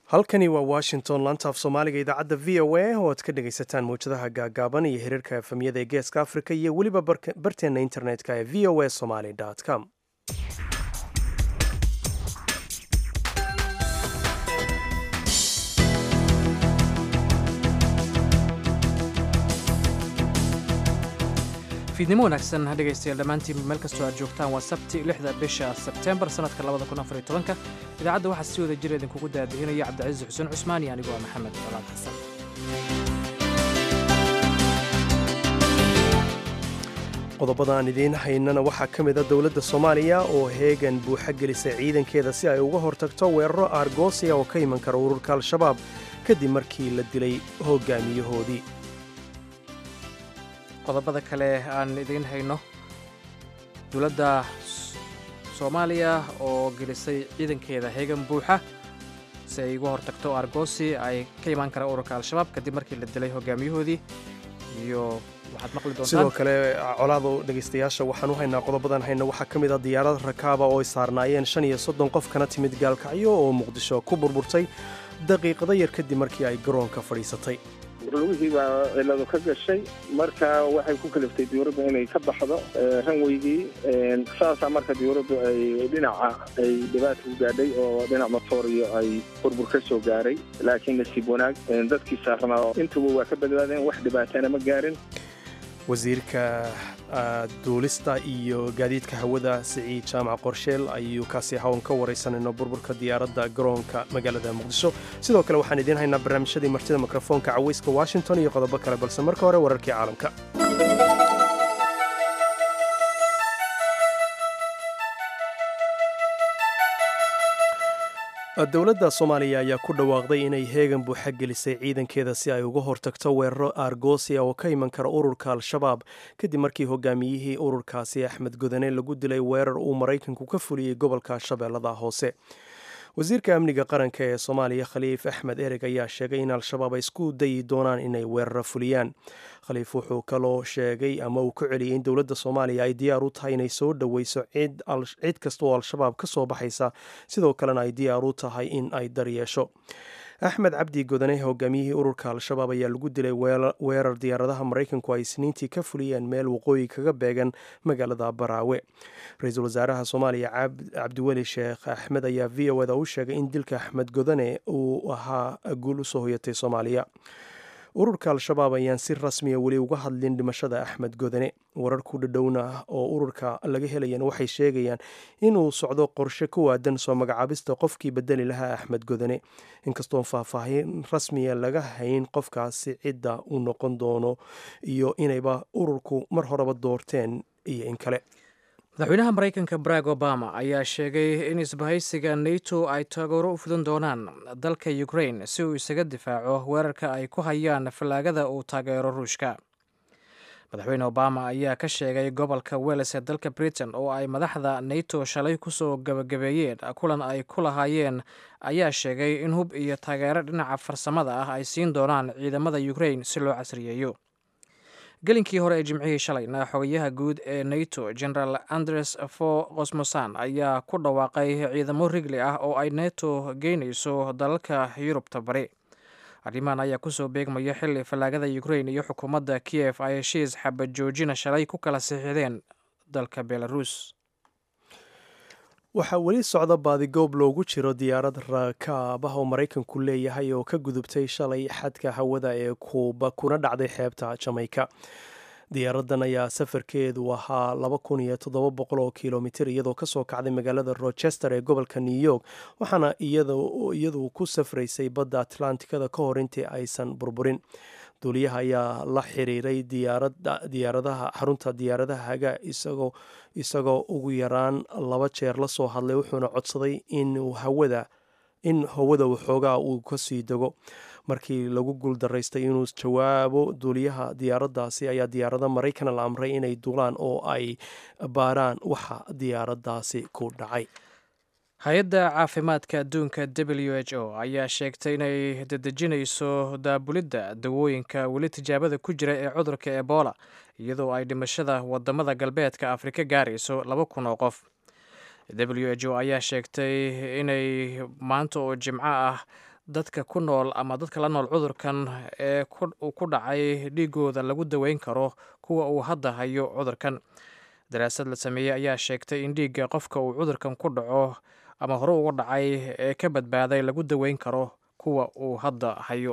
halkani waa washington lantaaf soomaaliga idaacadda v o a oo aad ka dhegaysataan mawjadaha gaagaaban iyo xiriirka efamyada ee geeska africa iyo weliba barteenna internetka ee v o a somaly com fiidnimo wanaagsan dhegaystayaal dhammaantiin meel kastoo aad joogtaan waa sabti lixda bisha sebtembar sannadka labada kun afariyo tobanka idaacadda waxaa si wada jir idinkugu daadihinaya cabdicasiis xuseen cusmaan iyo anigoo ah maxamed colaad xasan qodobada aan idiin haynana waxaa ka mid a dowladda soomaaliya oo heegan buuxa gelisay ciidankeeda si ay uga hortagto weeraro aargoosiya oo ka iman kara ururka al-shabaab kadib markii la dilay hogaamiyahoodii qodobada kale aan idiin hayno dowladda soomaaliya oo gelisay ciidankeeda heegan buuxa si ay uga hortagto argoosi ay ka imaan karaan ururka al-shabaab kadib markii la dilay hogaamiyahoodii iyo waxaad maqli doontaan sidoo kale colaado dhegaystayaasha waxaan u haynaa qodobadan hayna waxaa ka mid a diyaarad rakaaba oo ay saarnaayeen shan iyo soddon qof kana timid gaalkacyo oo muqdisho ku burburtay daqiiqado yar kadib markii ay garoonka fadhiisatay lugihii baa ciladu ka gashay marka waxay ku kaliftay diyuuraddu inay ka baxdo ranweygii saasaa marka diyuuraddu ay dhinaca ay dhibaata u gaadhay oo dhinac matooriyo ay burbur ka soo gaaray laakiin nasiib wanaag dadkii saarnaa intuba waa ka badbaadeen wax dhibaatana ma gaarin wasiirka duulista iyo gaadiidka hawada siciid jaamac qorsheel ayuu kaasi hawn ka waraysanayno burburka diyaaradda garoonka magaalada muqdisho sidoo kale waxaan idiin haynaa barnaamijyadii martida mikrofoonka cawayska washington iyo qodobo kale balse marka hore wararkii caalamka dowladda soomaaliya ayaa ku dhawaaqday inay heegan buuxa gelisay ciidankeeda si ay uga hortagto weeraro aargoosiya oo ka iman kara ururka al-shabaab kadib markii hogaamiyihii ururkaasi axmed godane lagu dilay weerar uu maraykanku ka fuliyey gobolka shabeellada hoose wasiirka amniga qaranka ee soomaaliya khaliif axmed ereg ayaa sheegay in al-shabaab ay isku dayi doonaan inay weeraro fuliyaan khaliif wuxuu kaloo sheegay ama uu ku celiyey in dowladda soomaaliya ay diyaar u tahay inay soo dhoweyso cid kasta oo al-shabaab ka soo baxaysa sidoo kalena ay diyaar u tahay in ay daryeesho axmed cabdi godane hogaamiyihii ururka al-shabaab ayaa lagu dilay weerar diyaaradaha maraykanku ay isniintii ka fuliyeen meel waqooyi kaga beegan magaalada baraawe ra-iisul wasaaraha soomaaliya cabdiweli sheekh axmed ayaa v o da u sheegay in dilka axmed godane uu ahaa guul usoo hoyatay soomaaliya ururka al-shabaab ayaan si rasmiya weli uga hadlin dhimashada axmed godane warar ku dhadhowna ah oo ururka laga helayana waxay sheegayaan inuu socdo qorshe ku waadan soo magacaabista qofkii bedeli lahaa axmed godane inkastoon faahfaahin rasmiya laga hayn qofkaasi cidda uu noqon doono iyo inayba ururku mar horeba doorteen iyo in kale madaxweynaha maraykanka barack obama ayaa sheegay in isbahaysiga nato ay taageero u fudan doonaan dalka ukrain si uu isaga difaaco weerarka ay ku hayaan fallaagada uu taageero ruushka madaxweyne obama ayaa ka sheegay gobolka weles ee dalka britain oo ay madaxda nato shalay kusoo gabagabeeyeen kulan ay ku lahaayeen ayaa sheegay in hub iyo taageero dhinaca farsamada ah ay siin doonaan ciidamada ukrain si loo casriyeeyo gelinkii hore ee jimcihii shalayna xogayaha guud ee nato generaal andres fo kosmosan ayaa ku dhawaaqay ciidamo rigli ah oo ay nato geynayso dalalka yurubta bari arrimahan ayaa kusoo beegmaya xili fallaagada ukrain iyo xukuumadda kiev ay heshiis xabad joojina shalay ku kala siixdeen dalka belarus waxaa weli socda baadigoob loogu jiro diyaarad rakaab ah oo maraykanku leeyahay oo ka gudubtay shalay xadka hawada ee kuuba kuna dhacday xeebta jamayka diyaaradan ayaa safarkeedu ahaa laba kun iyo toddoba boqol oo kilomitir iyadoo kasoo kacday magaalada rochester ee gobolka new york waxaana iyadu ku safraysay badda atlantikada ka hor intii aysan burburin duuliyaha ayaa la xiriiray diyaaradaha xarunta diyaaradaha haga isagoo isagoo ugu yaraan laba jeer la soo hadlay wuxuuna codsaday in hawada in hawada waxoogaa uu kasii dego markii lagu guuldaraystay inuu jawaabo duuliyaha diyaaraddaasi ayaa diyaarada maraykan la amray inay duulaan oo ay baaraan waxa diyaaradaasi ku dhacay hay-adda caafimaadka adduunka w h o ayaa sheegtay inay dedejinayso daabulidda dawooyinka weli tijaabada ku jira ee cudurka ebola iyadoo ay dhimashada wadamada galbeedka afrika gaarayso laba kun oo qof w h o ayaa sheegtay inay maanta oo jimco ah dadka ku nool ama dadka la nool cudurkan ee uu ku dhacay dhiigooda lagu daweyn karo kuwa uu hadda hayo cudurkan daraasad la sameeyey ayaa sheegtay in dhiigga qofka uu cudurkan ku dhaco ama hore uga dhacay ee ka badbaaday lagu daweyn karo kuwa uu hadda hayo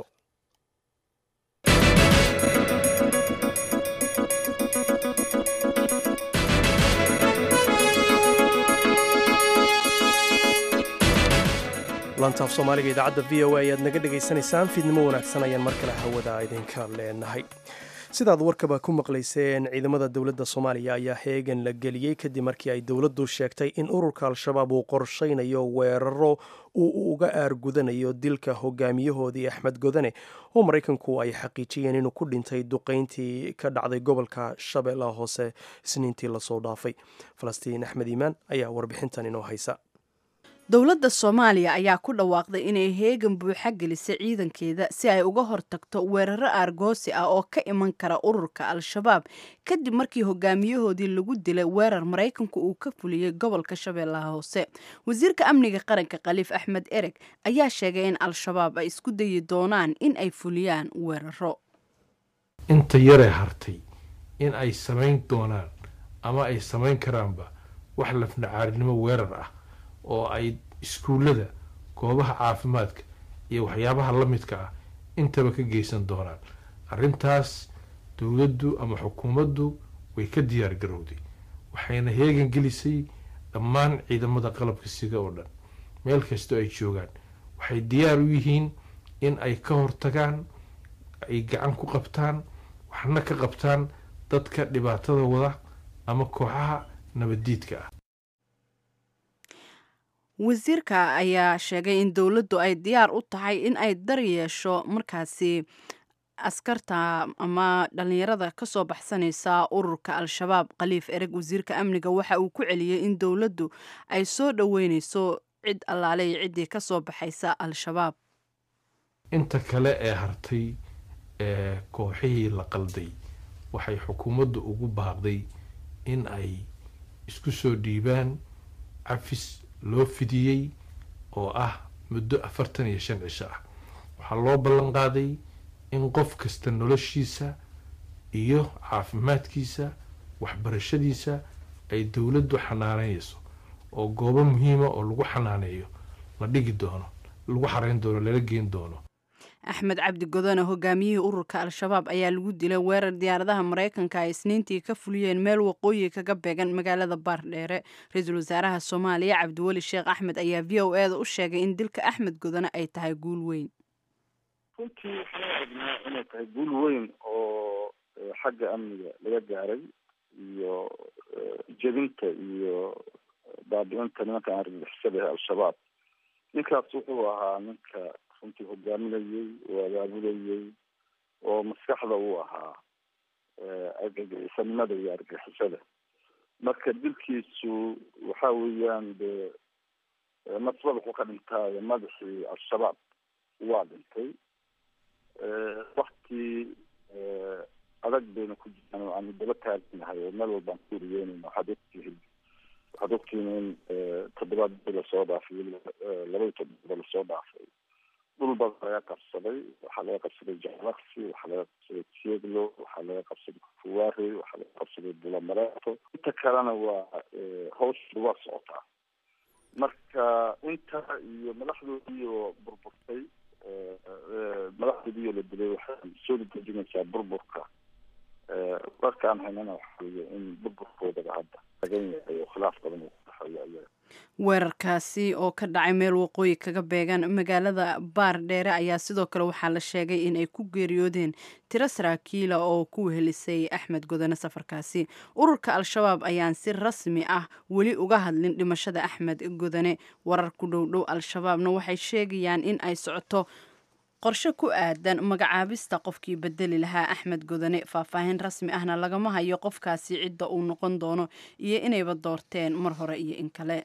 lantaaf soomaaliga idaacadda v o a ayaad naga dhegaysanaysaan fiidnimo wanaagsan ayaan mar kale hawada idinka leenahay sidaad warkaba ku maqlayseen ciidamada dowladda soomaaliya ayaa heegan la geliyey kadib markii ay dowladdu sheegtay in ururka al-shabaab uu qorshaynayo weeraro uu uga aargudanayo dilka hogaamiyahoodii axmed godane oo maraykanku ay xaqiijiyeen inuu ku dhintay duqayntii ka dhacday gobolka shabeellaha hoose isniintii lasoo dhaafay falastiin axmed iimaan ayaa warbixintan inoo haysa dowladda soomaaliya ayaa ku dhawaaqday inay heegan buuxa gelisay ciidankeeda si ay uga hortagto weeraro aargoosi ah oo ka iman kara ururka al-shabaab kadib markii hogaamiyahoodii lagu dilay weerar maraykanku uu ka fuliyey gobolka shabeellaha hoose wasiirka amniga qaranka khaliif axmed ereg ayaa sheegay in al-shabaab ay isku dayi doonaan in ay fuliyaan weeraro inta yaree hartay in ay samayn doonaan ama ay samayn karaanba wax lafnacaarinimo weerar ah oo ay iskuullada goobaha caafimaadka iyo waxyaabaha la midka ah intaba ka geysan doonaan arrintaas dowladdu ama xukuumaddu way ka diyaar garowday waxayna heegan gelisay dhammaan ciidamada qalabka sida oo dhan meel kastoo ay joogaan waxay diyaar u yihiin in ay ka hortagaan ay gacan ku qabtaan waxna ka qabtaan dadka dhibaatada wada ama kooxaha nabaddiidka ah wasiirka ayaa sheegay in dowladdu ay diyaar u tahay in ay dar yeesho markaasi askarta ama dhallinyarada kasoo baxsanaysa ururka al-shabaab khaliif ereg wasiirka amniga waxa uu ku celiyey in dowladdu ay soo dhoweyneyso cid allaale iyo ciddii kasoo baxaysa al-shabaab inta kale ee hartay ee kooxihii la qalday waxay xukuumaddu ugu baaqday in ay isku soo dhiibaan cafis loo fidiyey oo ah muddo afartan iyo shan cisho ah waxaa loo ballan qaaday in qof kasta noloshiisa iyo caafimaadkiisa waxbarashadiisa ay dowladdu xanaaneyso oo goobo muhiima oo lagu xanaaneeyo la dhigi doono lagu xareyn doono lala geen doono axmed cabdi godone hogaamiyihii ururka al-shabaab ayaa lagu dilay weerar diyaaradaha maraykanka ay isniintii ka fuliyeen meel waqooyi kaga beegan magaalada baardheere ra-iisul wasaaraha soomaaliya cabdiweli sheekh axmed ayaa v o e da u sheegay in dilka axmed godone ay tahay guul weyn runtii waxaan u aragnaa inay tahay guul weyn oo xagga amniga laga gaaray iyo jebinta iyo baabi-inta nimanka argagixisada al-shabaab ninkaas wuxuu ahaa ninka runtii hogaaminayey oo abaabulayey oo maskaxda uu ahaa argagixisanimada iyo argagixisada marka dilkiisu waxa weeyaan de nasbad wuxuu ka dhintaayo madaxii al-shabaab waa dhintay wakti adag bayna ku jiraan oo aanu daba taaganahay oo meel walbaan ku wariyeynayna waxaad ogtihiin waxaad ogtihiin in toddobaad lasoo dhaafay labaiyo toddoba lasoo dhaafay dhul badan laga qabsaday waxaa laga qabsaday jalaksi waxaa laga qabsaday tieglo waxaa laga qabsaday kufuwari waxaa laga qabsaday bulamareeto inta kalena waa hawsha waa socotaa marka inta iyo madaxdoodii oo burburtay madaxdoodii oo la dilay waxay soo dejinaysaa burburka warkaan haynana waxa weeye in burburkoodaba hadda tagan yahay oo khilaaf badan uu ku dhexeeyo ayaga weerarkaasi oo ka dhacay meel waqooyi kaga beegan magaalada baar dheere ayaa sidoo kale waxaa la sheegay in ay ku geeriyoodeen tiro saraakiila oo ku wehelisay axmed godone safarkaasi ururka al-shabaab ayaan si rasmi ah weli uga hadlin dhimashada axmed godone warar ku dhowdhow al-shabaabna waxay sheegayaan in ay socoto qorshe ku aadan magacaabista qofkii bedeli lahaa axmed godone faahfaahin rasmi ahna lagama hayo qofkaasi cidda uu noqon doono iyo inayba doorteen mar hore iyo in kale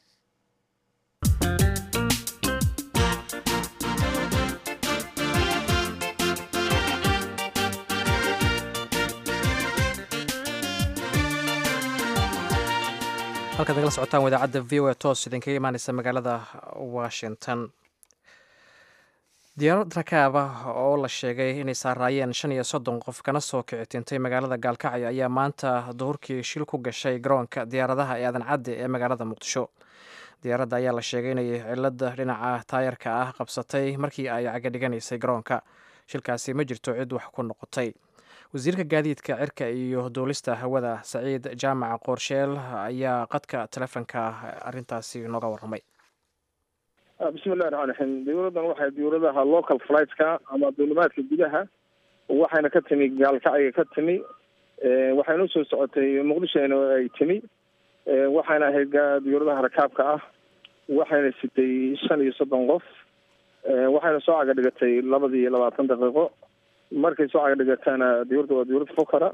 halkaad nagala socotaan wadaacadda v o a toos idinkaga imaaneysa magaalada washington diyaarad rakaab ah oo la sheegay inay saaraayeen shan iyo soddon qof kana soo kici tintay magaalada gaalkacyo ayaa maanta duhurkii shil ku gashay garoonka diyaaradaha ee aadan cadde ee magaalada muqdisho diyaaradda ayaa la sheegay inay cilada dhinaca taayarka ah qabsatay markii ay cagadhiganaysay garoonka shilkaasi ma jirto cid wax ku noqotay wasiirka gaadiidka cirka iyo duulista hawada saciid jaamac qoorsheel ayaa qadka telefonka arintaasi nooga warramay bismillahi raxmaan raxiim dowladdan waxay dowladaha local flightska ama duulimaadka gudaha waxayna ka timi gaalkacya ka timi waxayna usoo socotay muqdishoena ay timi waxayna ahayd dowladaha rakaabka ah waxayna sitay shan iyo soddon qof waxayna soo caga dhigatay labadii iyo labaatan daqiiqo markay soo caga dhigatana dowladda waa dowlad fokara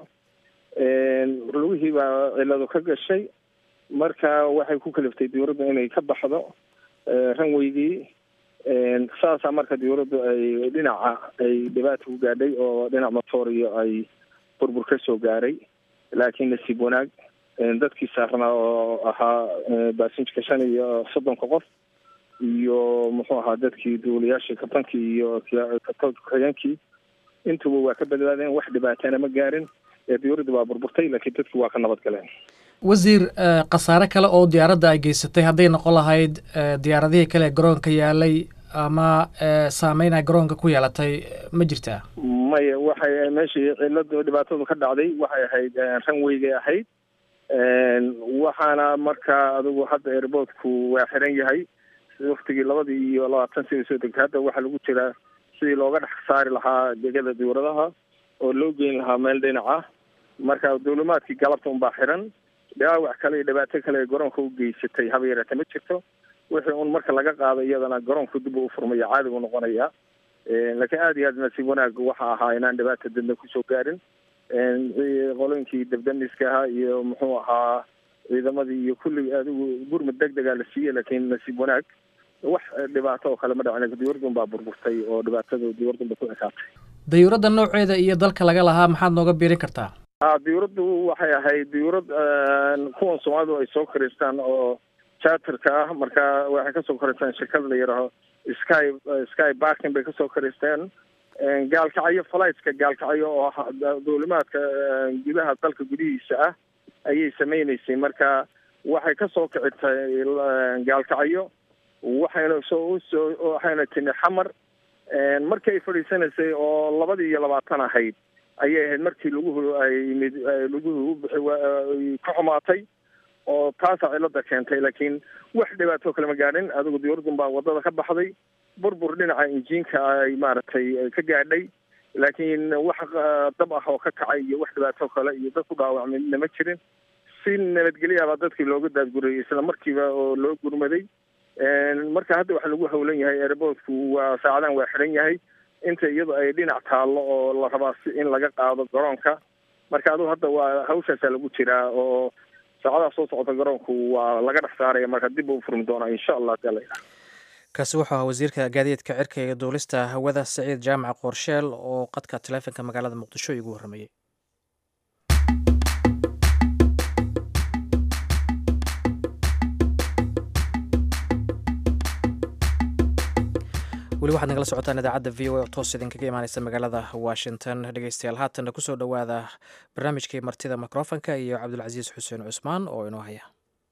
lugihii baa cilado ka gashay marka waxay ku kaliftay dowladda inay ka baxdo ranweygii saasaa marka dowladdu ay dhinaca ay dhibaata ku gaadhay oo dhinac motoriyo ay burbur ka soo gaaray laakiin nasiib wanaag dadkii saarnaa oo ahaa baasinjka shan iyo soddonka qof iyo muxuu ahaa dadkii duuliyaashii kabtankii iyo ku-xigeenkii intuba waa ka badbaadeen wax dhibaatana ma gaarin dowladdu waa burburtay laakiin dadki waa ka nabad galeen wasiir khasaare kale oo diyaaradda ay geysatay hadday noqon lahayd diyaaradihii kale ee garoonka yaalay ama saameyn ay garoonka ku yeelatay ma jirtaa maya waxay meeshii ciladu dhibaatadu ka dhacday waxay ahayd ranweygay ahayd waxaana marka adigu hadda airboortku waa xiran yahay waktigii labadii iyo labaatan sida soo degtay hadda waxaa lagu jiraa sidii looga dhex saari lahaa degada dowladaha oo loo geyn lahaa meel dhinaca marka duulimaadkii galabta unbaa xiran dhaawac kale iyo dhibaato kale ee garoonka u geysatay haba yareete ma jirto wixii un marka laga qaado iyadana garoonku dib u furmaya caadi u noqonaya laakiin aada iyo aad nasiib wanaag waxa ahaa inaan dhibaata dadna kusoo gaarin qolooyinkii dabdamiska ahaa iyo muxuu ahaa ciidamadii iyo kulli adigu gurmud deg degaa la siiyey laakiin nasiib wanaag wax dhibaato oo kale ma dhacin diyuuradun baa burburtay oo dhibaatada diyuuradun ba ku ekaatay dayuuradda nooceeda iyo dalka laga lahaa maxaad nooga biirin kartaa a diyuuraddu waxay ahayd diyuurad kuwan soomaalidu ay soo karaystaan oo charterka ah marka waxay kasoo karaystaan shirkada la yidhaaho sky sky barkin bay kasoo karaysteen gaalkacyo flightska gaalkacyo oo duulimaadka gudaha dalka gudihiisa ah ayay sameyneysay marka waxay kasoo kicitay gaalkacyo waxayna soo usoo waxayna timi xamar markii ay fadhiisanaysay oo labadii iyo labaatan ahayd ayay ahayd markii laguhu ay yimid laguhu ubixi ka xumaatay oo taasaa cilada keentay laakiin wax dhibaato kale ma gaadhin adigu diyuuradun baa wadada ka baxday burbur dhinaca injiinka ay maaragtay ka gaadhay laakiin wax dab ah oo ka kacay iyo wax dhibaato kale iyo dad ku dhaawacmina ma jirin si nabadgelyaabaa dadkii looga daadgurayay isla markiiba oo loo gurmaday marka hadda waxaa lagu hawlan yahay airboortku waa saacadan waa xiran yahay inta iyadu ay dhinac taallo oo la rabaa si in laga qaado garoonka marka adigu hadda waa hawshaasaa lagu jiraa oo saacadaha soo socota garoonku waa laga dhex saaraya marka dib u furmi doonaa insha allah hadii la yidhaha kaasi wuxuu ahaa wasiirka gaadiidka cirka iyo duulista hawada saciid jaamac qoorsheel oo qadka taleefonka magaalada muqdisho igu warramayey weli waxaad nagala socotaan idaacadda v o a oo toos idinkaga imaaneysa magaalada washington dhegeystayaal haatanna kusoo dhowaada barnaamijkii martida mikrofonka iyo cabdulcasiis xuseen cusmaan oo inoo haya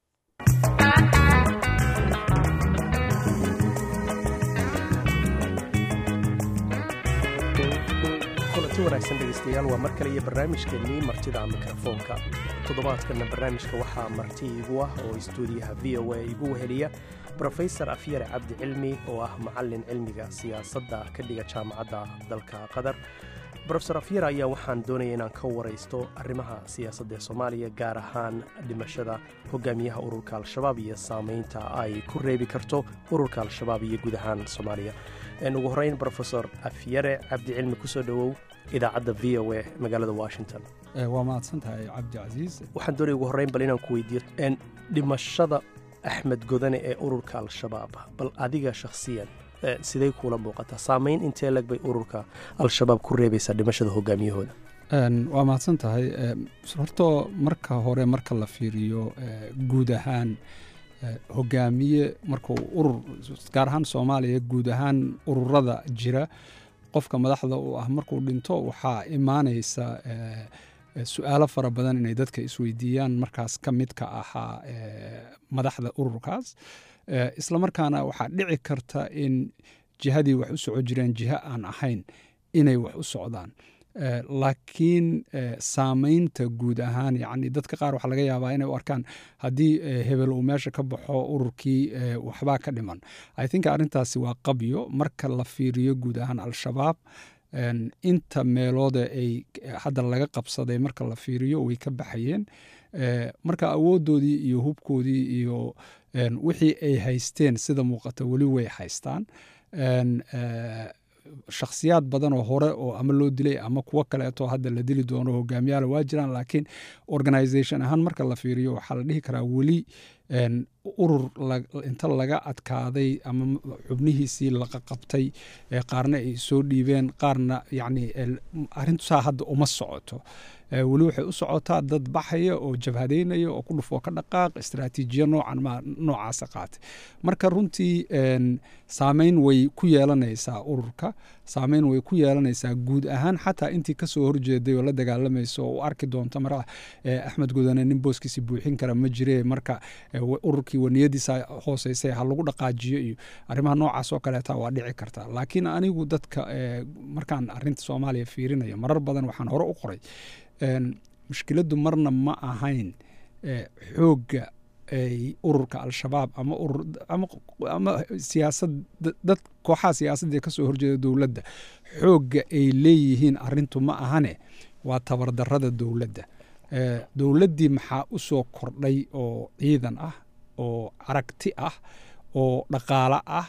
kulanti wanaagsan dhegeystayaal waa mar kale iyo barnaamijkeennii martida mikrofoonka toddobaadkanna barnaamijka waxaa marti igu ah oo istuudiyaha v o a igu weheliya brofesor afyare cabdi cilmi oo ah macallin cilmiga siyaasadda ka dhiga jaamacadda dalka qatar brofesor afyare ayaa waxaan doonaya inaan ka waraysto arrimaha siyaasadda ee soomaaliya gaar ahaan dhimashada hogaamiyaha ururka al-shabaab iyo saameynta ay ku reebi karto ururka al-shabaab iyo guud ahaan soomaaliya ugu horeyn brofesor afyare cabdi cilmi kusoo dhowow idaacadda v o a magaalada washington waa mahadsan tahay cabdi casiis waxaan doonaya ugu horreyn bal inaan ku weydiiyo dhimashada axmed godane ee ururka al-shabaab bal adiga shakhsiyan sidey kuula muuqataa saameyn intee leg bay ururka al-shabaab ku reebaysaa dhimashada hogaamiyahooda waa mahadsan tahay horto marka hore marka la fiiriyo guud ahaan hogaamiye markuu urur gaar ahaan soomaaliya guud ahaan ururada jira qofka madaxda uu ah markuu dhinto waxaa imaanaysa su-aalo fara badan inay dadka isweydiiyaan markaas ka midka ahaa madaxda ururkaas islamarkaana waxaa dhici karta in jihadii wax u soco jireen jiho aan ahayn inay wax u socdaan laakiin saamaynta guud ahaan yani dadka qaar waxaa laga yaabaa inay u arkaan haddii hebel uu meesha ka baxo ururkii waxbaa ka dhiman i think arrintaasi waa qabyo marka la fiiriyo guud ahaan al-shabaab inta meelooda ay hadda laga qabsaday marka la fiiriyo way ka baxayeen marka awoodoodii iyo hubkoodii iyo wixii ay haysteen sida muuqata weli way haystaan shakhsiyaad badan oo hore oo ama loo dilay ama kuwo kaleeto hadda la dili doono hogaamiyaala waa jiraan laakiin organisation ahaan marka la fiiriyo waxaa la dhihi karaa weli urur inta laga adkaaday ama xubnihiisii laqaqabtay qaarna ay soo dhiibeen qaarna yani arrintusaa hadda uma socoto weli waxay u socotaa dad baxaya oo jabhadeynaya oo ku dhufoo ka dhaqaaq istraatiijiya noocan ma noocaasa qaatay marka runtii saameyn way ku yeelanaysaa ururka saameyn way ku yeelanaysaa guud ahaan xataa intii kasoo horjeeday oo la dagaalamayso oo u arki doonta mar axmed gudane nin booskiisi buuxin kara ma jire marka ururkii waniyadiisa hooseysay ha lagu dhaqaajiyo iyo arrimaha noocaas oo kaleeta waa dhici karta laakiin anigu dadka markaan arinta soomaaliya fiirinayo marar badan waxaan hore u qoray mushkiladdu marna ma ahayn xoogga ay ururka al-shabaab ama urur ama siyaasad dad kooxaha siyaasadda kasoo horjeeda dowladda xoogga ay leeyihiin arintu ma ahane waa tabardarada dowladda dowladdii maxaa u soo kordhay oo ciidan ah oo aragti ah oo dhaqaalo ah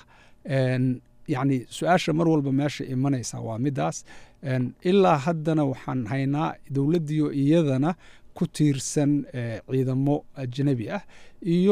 yacni su-aasha mar walba meesha imanaysa waa midaas ilaa haddana waxaan haynaa dowladdiio iyadana ku tiirsan ciidamo ajnabi ah iyo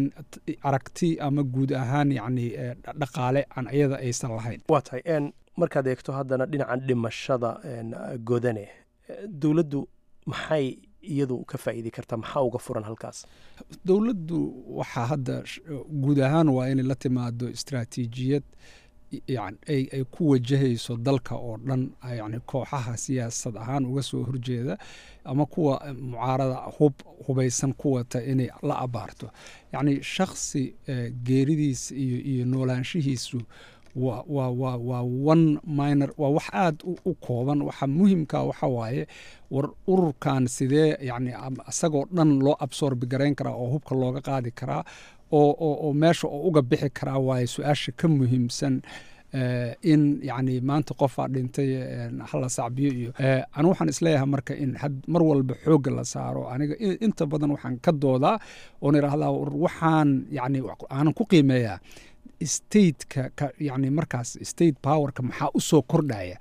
aragti ama guud ahaan yacni dhaqaale aan iyada aysan lahayn waa tahay markaad eegto haddana dhinacan dhimashada godane dowladdu maxay iyadu ka faa'iidi kartaa maxaa uga furan halkaas dowladdu waxaa hadda guud ahaan waa inay la timaado istraatiijiyad yan ay ku wajahayso dalka oo dhan yani kooxaha siyaasad ahaan uga soo horjeeda ama kuwa mucaarada hub hubaysan ku wata inay la abaarto yacni shakhsi geeridiis iyo iyo noolaanshihiisu waa waa waa waa one minor waa wax aada u kooban waxa muhimka waxa waaye war ururkan sidee yani isagoo dhan loo absorbi garayn karaa oo hubka looga qaadi karaa oo oo oo meesha oo uga bixi karaa waaye su-aasha ka muhiimsan in yani maanta qofaa dhintay hala sacbiyo iyo anu waxaan isleeyahay marka in mar walba xoogga la saaro aniga inta badan waxaan ka doodaa oon irahdaa waxaan yani aanan ku qiimeeyaa stateka yani markaas state powerka maxaa u soo kordhaya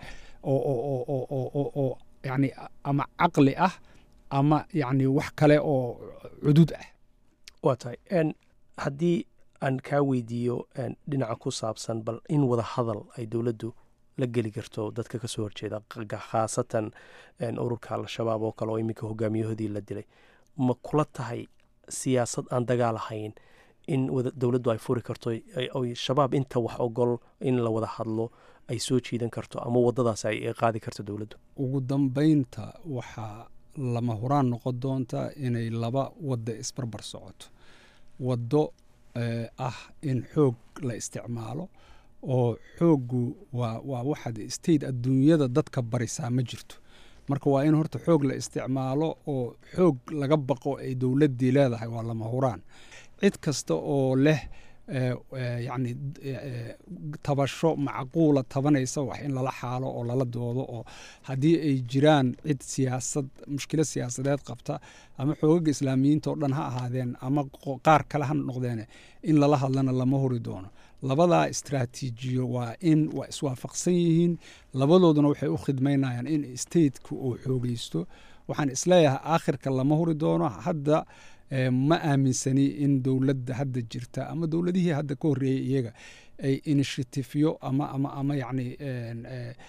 oo yani ama caqli ah ama yani wax kale oo cudud ah waa tahay haddii aan kaa weydiiyo dhinaca ku saabsan bal in wada hadal ay dowladdu la geli karto dadka ka soo horjeeda khaasatan ururka al-shabaab oo kale oo iminka hogaamiyahoodii la dilay ma kula tahay siyaasad aan dagaal ahayn in dowladdu ay furi karto oy shabaab inta wax ogol in la wada hadlo ay soo jiidan karto ama wadadaas ay qaadi karto dowladdu ugu dambeynta waxaa lama huraan noqon doonta inay laba wadda isbarbar socoto waddo ah in xoog la isticmaalo oo xooggu waa waa waxaad state adduunyada dadka barisaa ma jirto marka waa in horta xoog la isticmaalo oo xoog laga baqo ay dowladdii leedahay waa lama huraan cid kasta oo leh yacni tabasho macquula tabanaysa wax in lala xaalo oo lala doodo oo haddii ay jiraan cid siyaasad mushkilad siyaasadeed qabta ama xoogaga islaamiyiinta oo dhan ha ahaadeen ama qaar kale ha noqdeen in lala hadlana lama hori doono labadaa istraatiijiyo waa in waa iswaafaqsan yihiin labadooduna waxay u khidmaynayaan in stateka uu xoogeysto waxaan isleeyahay aakhirka lama hori doono hadda ma aaminsani in dowladda hadda jirta ama dowladihii hadda ka horreeyey iyaga ay initiatifyo ama ama ama yacni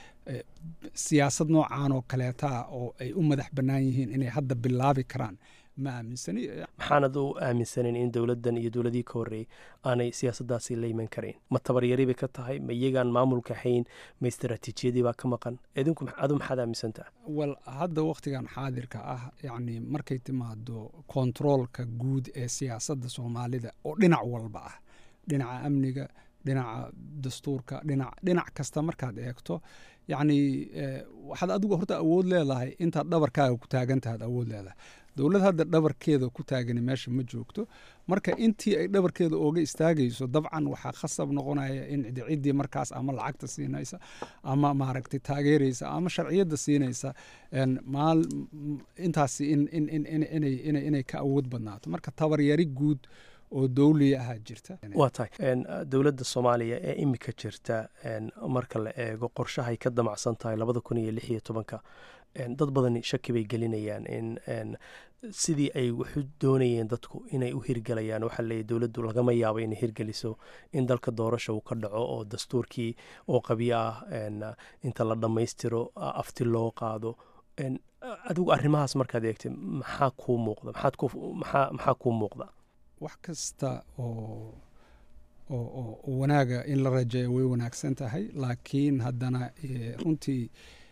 siyaasad noocan oo kaleeta oo ay u madax bannaan yihiin inay hadda bilaabi karaan ma aaminsani maxaanad u aaminsaneyn in dowladdan iyo dowladihii ka horreeyey aanay siyaasaddaasi la iman karayn ma tabaryari bay ka tahay ma iyagaan maamulka hayn ma istaraatiijiyadii baa ka maqan idinku adu maxaad aaminsantaha wal hadda wakhtigan xaadirka ah yacni markay timaado kontaroolka guud ee siyaasadda soomaalida oo dhinac walba ah dhinaca amniga dhinaca dastuurka dhinac dhinac kasta markaad eegto yacni waxaad adigu horta awood leedahay intaad dhabarkaaga ku taagantahaad awood leedahay dowlad hadda dhabarkeeda ku taagani meesha ma joogto marka intii ay dhabarkeeda ooga istaagayso dabcan waxaa khasab noqonaya in ciddii markaas ama lacagta siinaysa ama maaragtay taageeraysa ama sharciyadda siinaysa maal intaasi inay ka awood badnaato marka tabaryari guud oo dowliya ahaa jirta waa tahay dowladda soomaaliya ee imika jirta marka la eego qorshahay ka damacsan tahay labada kun iyo lix iyo tobanka dad badani shaki bay gelinayaan in sidii ay waxu doonayeen dadku inay u hirgelayaan waxaa leeyahy dowladdu lagama yaabo inay hirgeliso in dalka doorasha uu ka dhaco oo dastuurkii oo qabyo ah inta la dhammaystiro afti loo qaado adigu arrimahaas markaad eegtay maxaa kuu muuqda maxaa kuu muuqda wax kasta oo oo wanaaga in la rajeeyo way wanaagsan tahay laakiin haddana runtii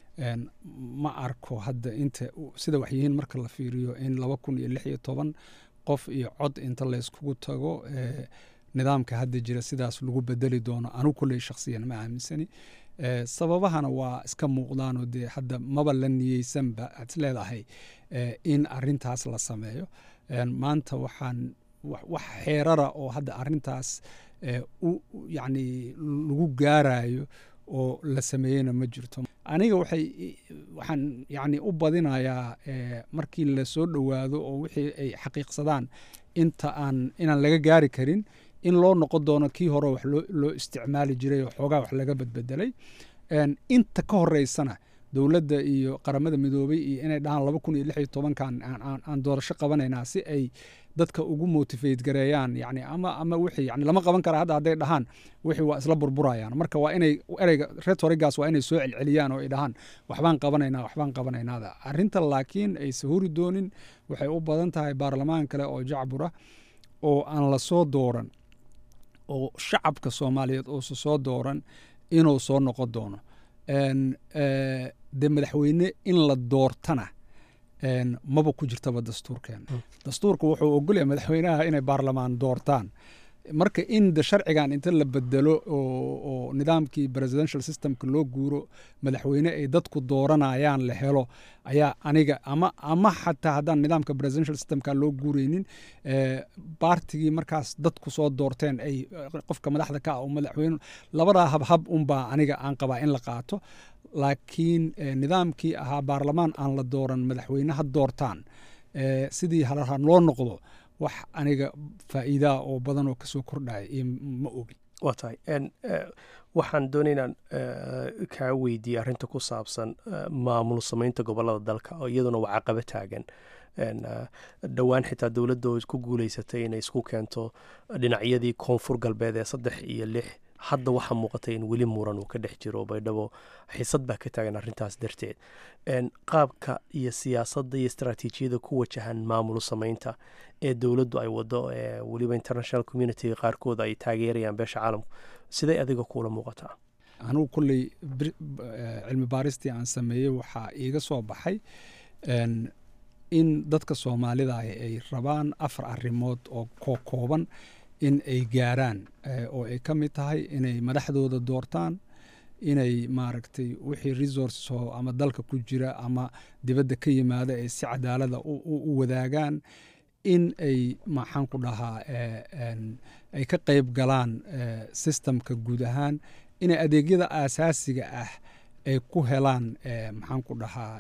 ma arko hadda inta sida wax yihiin marka la fiiriyo in laba kun iyo lix iyo toban qof iyo cod inta layskugu tago nidaamka hadda jira sidaas lagu bedeli doono anu kulley shakhsiyan ma aaminsani sababahana waa iska muuqdaanoo dee hadda maba la niyeysanba aad is leedahay in arintaas la sameeyo maanta waxaan wax xeerara oo hadda arintaas yani lagu gaarayo oo la sameeyeyna ma jirto aniga waxay waxaan yani u badinayaa markii lasoo dhowaado oo wixii ay xaqiiqsadaan inta aan inaan laga gaari karin in loo noqon doono kii hore wax loo isticmaali jiray oo xoogaa wax laga badbedelay inta ka horeysana dowladda iyo qaramada midoobay iyo inay dhahaan laba kun iyo lix iyo tobankan aan doorasho qabanaynaa si ay dadka ugu motivate gareeyaan yani ama ama wixii yani lama qaban kara hadda hadday dhahaan wixii waa isla burburayaan marka waa inay ereyga retorigaas waa inay soo celceliyaan oo ay dhahaan waxbaan qabanaynaa waxbaan qabanaynaada arrinta laakiin ay sahuri doonin waxay u badan tahay baarlamaan kale oo jacbura oo aan la soo dooran oo shacabka soomaaliyeed uusa soo dooran inuu soo noqon doono dee madaxweyne in la doortana maba ku jirtaba dastuurkeena dastuurka wuxuu ogolyahay madaxweynaha inay baarlamaan doortaan marka in de sharcigan inta la bedelo oo nidaamkii presidential systemka loo guuro madaxweyne ay dadku dooranayaan la helo ayaa aniga ama ama xataa haddaan nidaamka presidential systemka loo guureynin baartigii markaas dadku soo doorteen ay qofka madaxda ka ah oo madaxweyne labadaa habhab unbaa aniga aan qabaa in la qaato laakiin nidaamkii ahaa baarlamaan aan la dooran madaxweyne ha doortaan sidii halaha loo noqdo wax aniga faa'iidaa oo badan oo kasoo kordhaya iyo ma ogin waa tahay waxaan doonay inaan kaa weydiiye arrinta ku saabsan maamul samaynta gobolada dalka oo iyaduna waa caqabo taagan dhowaan xitaa dowladda oo ku guuleysatay inay isku keento dhinacyadii koonfur galbeed ee saddex iyo lix hadda waxaa muuqatay in weli muran uu ka dhex jiro baydhabo xisad baa ka taagan arrintaas darteed qaabka iyo siyaasadda iyo istaraatiijiyada ku wajahan maamul samaynta ee dowladdu ay wado weliba international communitiga qaarkood ay taageerayaan beesha caalamku siday adiga kuula muuqataa anugu kolley cilmi baaristii aan sameeyey waxaa iiga soo baxay in dadka soomaalida ah ay rabaan afar arrimood oo koo kooban in ay gaaraan oo ay ka mid tahay inay madaxdooda doortaan inay maaragtay wixii resources oo ama dalka ku jira ama dibadda ka yimaada ay si cadaalada u wadaagaan in ay maxaan ku dhahaa ay ka qayb galaan systemka guud ahaan inay adeegyada aasaasiga ah ay ku helaan maxaan ku dhahaa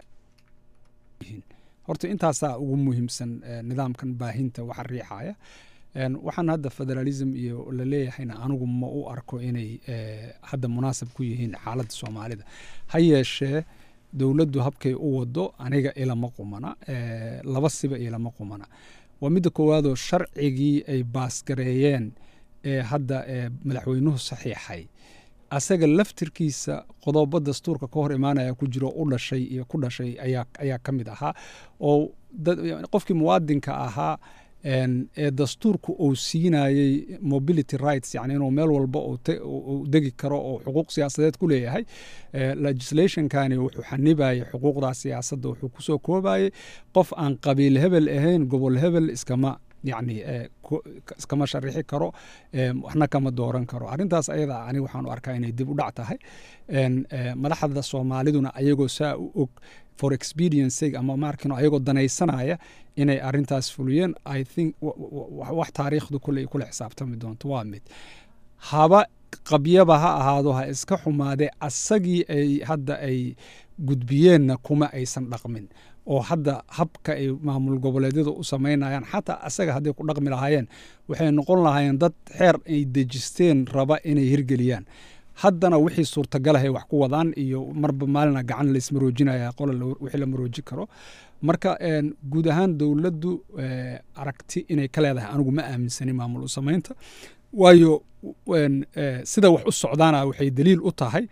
horta intaasaa ugu muhiimsan nidaamkan baahinta waxa riixaya waxaan hadda federalism iyo la leeyahayna anigu ma u arko inay hadda munaasab ku yihiin xaaladda soomaalida ha yeeshee dowladdu habkay u wado aniga ilama qumana laba siba ilama qumana waa midda koowaadoo sharcigii ay baasgareeyeen ee hadda madaxweynuhu saxiixay asaga laftirkiisa qodobo dastuurka ka hor imaanaya ku jiro u dhashay iyo ku dhashay ayaa ka mid ahaa oo qofkii muwaadinka ahaa ee dastuurku uu siinayey mobility rights yani inuu meel walba uu degi karo oo xuquuq siyaasadeed ku leeyahay legislationkani wuxuu xanibayay xuquuqdaa siyaasadda wuxuu kusoo koobayey qof aan qabiil hebel ahayn gobol hebel iskama yani iskama sharixi karo waxna kama dooran karo arrintaas ayada aniga waxaan u arkaa inay dib u dhac tahay madaxda soomaaliduna ayagoo saa u og for expediency ama markino ayagoo danaysanaya inay arintaas fuliyeen i think wax taariikhdu kule kula xisaabtami doonto waa mid haba qabyaba ha ahaado ha iska xumaadee asagii ay hadda ay gudbiyeenna kuma aysan dhaqmin oo hadda habka ay maamul goboleedyada u samaynayaan xataa asaga hadday ku dhaqmi lahaayeen waxay noqon lahaayeen dad xeer ay dejisteen raba inay hirgeliyaan haddana wixii suurtagalahay wax ku wadaan iyo marba maalina gacan laismaroojinaya qola wixii la marooji karo marka guud ahaan dowladdu aragti inay ka leedahay anigu ma aaminsani maamul u samaynta waayo sida wax u socdaana waxay daliil u tahay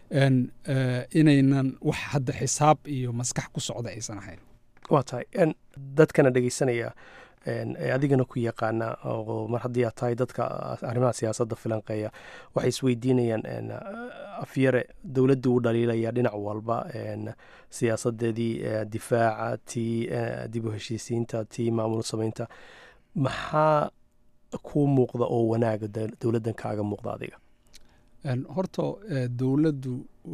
inaynan wax hadda xisaab iyo maskax ku socda aysan ahayn waa tahay dadkana dhegeysanaya ee adigana ku yaqaana oo mar haddii aad tahay dadka arrimaha siyaasadda filanqeeya waxay isweydiinayaan afyare dowladdu u dhaliilaya dhinac walba siyaasadeedii difaaca tii dib u heshiisiinta tii maamul samaynta maxaa kuu muuqda oo wanaaga dowladdan kaaga muuqda adiga horta dowladdu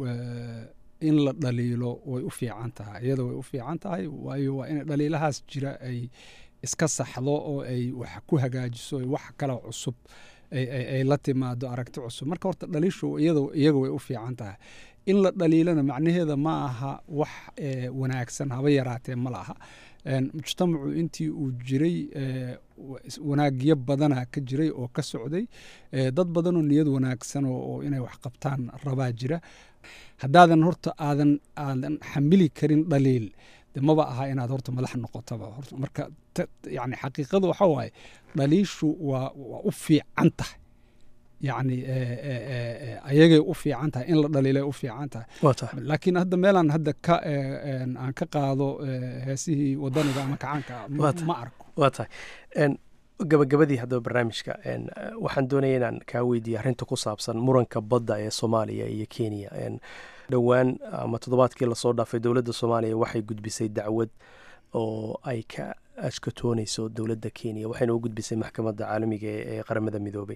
in la dhaliilo way u fiican tahay iyada way u fiican tahay waayo waa in dhaliilahaas jira ay iska saxdo oo ay wax ku hagaajiso wax kale cusub ay la timaado aragti cusub marka horta dhaliishu iyaga way u fiican tahay in la dhaliilana macnaheeda ma aha wax wanaagsan haba yaraatee ma laha mujtamacu intii uu jiray wanaagyo badana ka jiray oo ka socday dad badanoo niyad wanaagsan oo inay wax qabtaan rabaa jira haddaadan horta aadan aadan xamili karin dhaliil de maba aha inaad horta madax noqotaba marka yani xaqiiqadu waxa waaye dhaliishu waa waa u fiican tahay yani ayagay u fiican tahay in la dhaliilay u fiican tahay laakiin hadda meelaan hadda ka aan ka qaado heesihii wadaniga ama kacaanka ma arko waa tahay gabagabadii haddaba barnaamijka waxaan doonaya inaan kaa weydiiya arrinta ku saabsan muranka badda ee soomaaliya iyo kenya dhowaan ama toddobaadkii lasoo dhaafay dowladda soomaaliya waxay gudbisay dacwad oo ay ka ashkatooneyso dowladda kenya waxayna u gudbisay maxkamadda caalamiga ee qaramada midoobay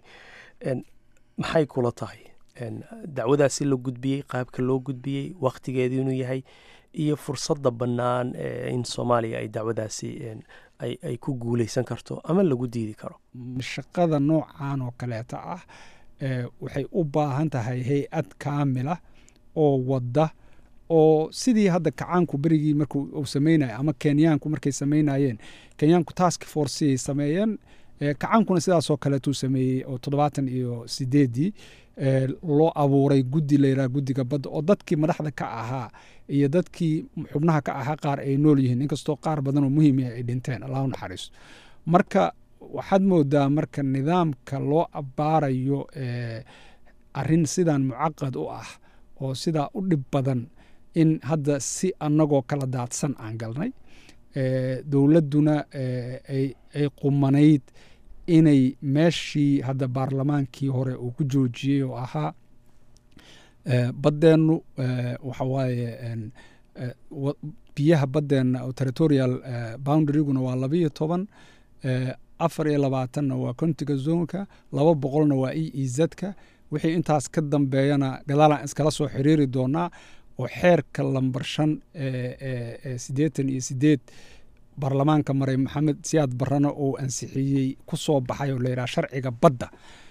maxay kula tahay dacwadaasi la gudbiyey qaabka loo gudbiyey wakhtigeedu inuu yahay iyo fursadda bannaan in soomaaliya ay dacwadaasi ay ku guuleysan karto ama lagu diidi karo shaqada noocan oo kaleeta ah waxay u baahan tahay hay-ad kaamila oo wadda oo sidii hadda kacaanku berigii marku uu sameynaya ama kenyaanku markay sameynayeen kenyaanku task forceay sameeyeen kacaankuna sidaasoo kaleetuu sameeyey oo toddobaatan iyo sideedii loo abuuray guddi layidhaha guddiga badda oo dadkii madaxda ka ahaa iyo dadkii xubnaha ka ahaa qaar ay nool yihiin inkastoo qaar badan oo muhiim ah ay dhinteen allahu naxariiso marka waxaad moodaa marka nidaamka loo abbaarayo arrin sidan mucaqad u ah oo sidaa u dhib badan in hadda si annagoo kala daadsan aan galnay dowladduna ay qumanayd inay meeshii hadda baarlamaankii hore uu ku joojiyey oo ahaa baddeennu waxa waaye biyaha baddeenna oo territorial boundaryguna waa labiyo toban afar iyo labaatanna waa contiga zonka laba boqolna waa e e zka wixii intaas ka dambeeyana gadaalaan iskala soo xiriiri doonaa oo xeerka lambar shan siddeetan iyo sideed baarlamaanka maray maxamed siyaad barrana uu ansixiyey ku soo baxay oo layidhaha sharciga badda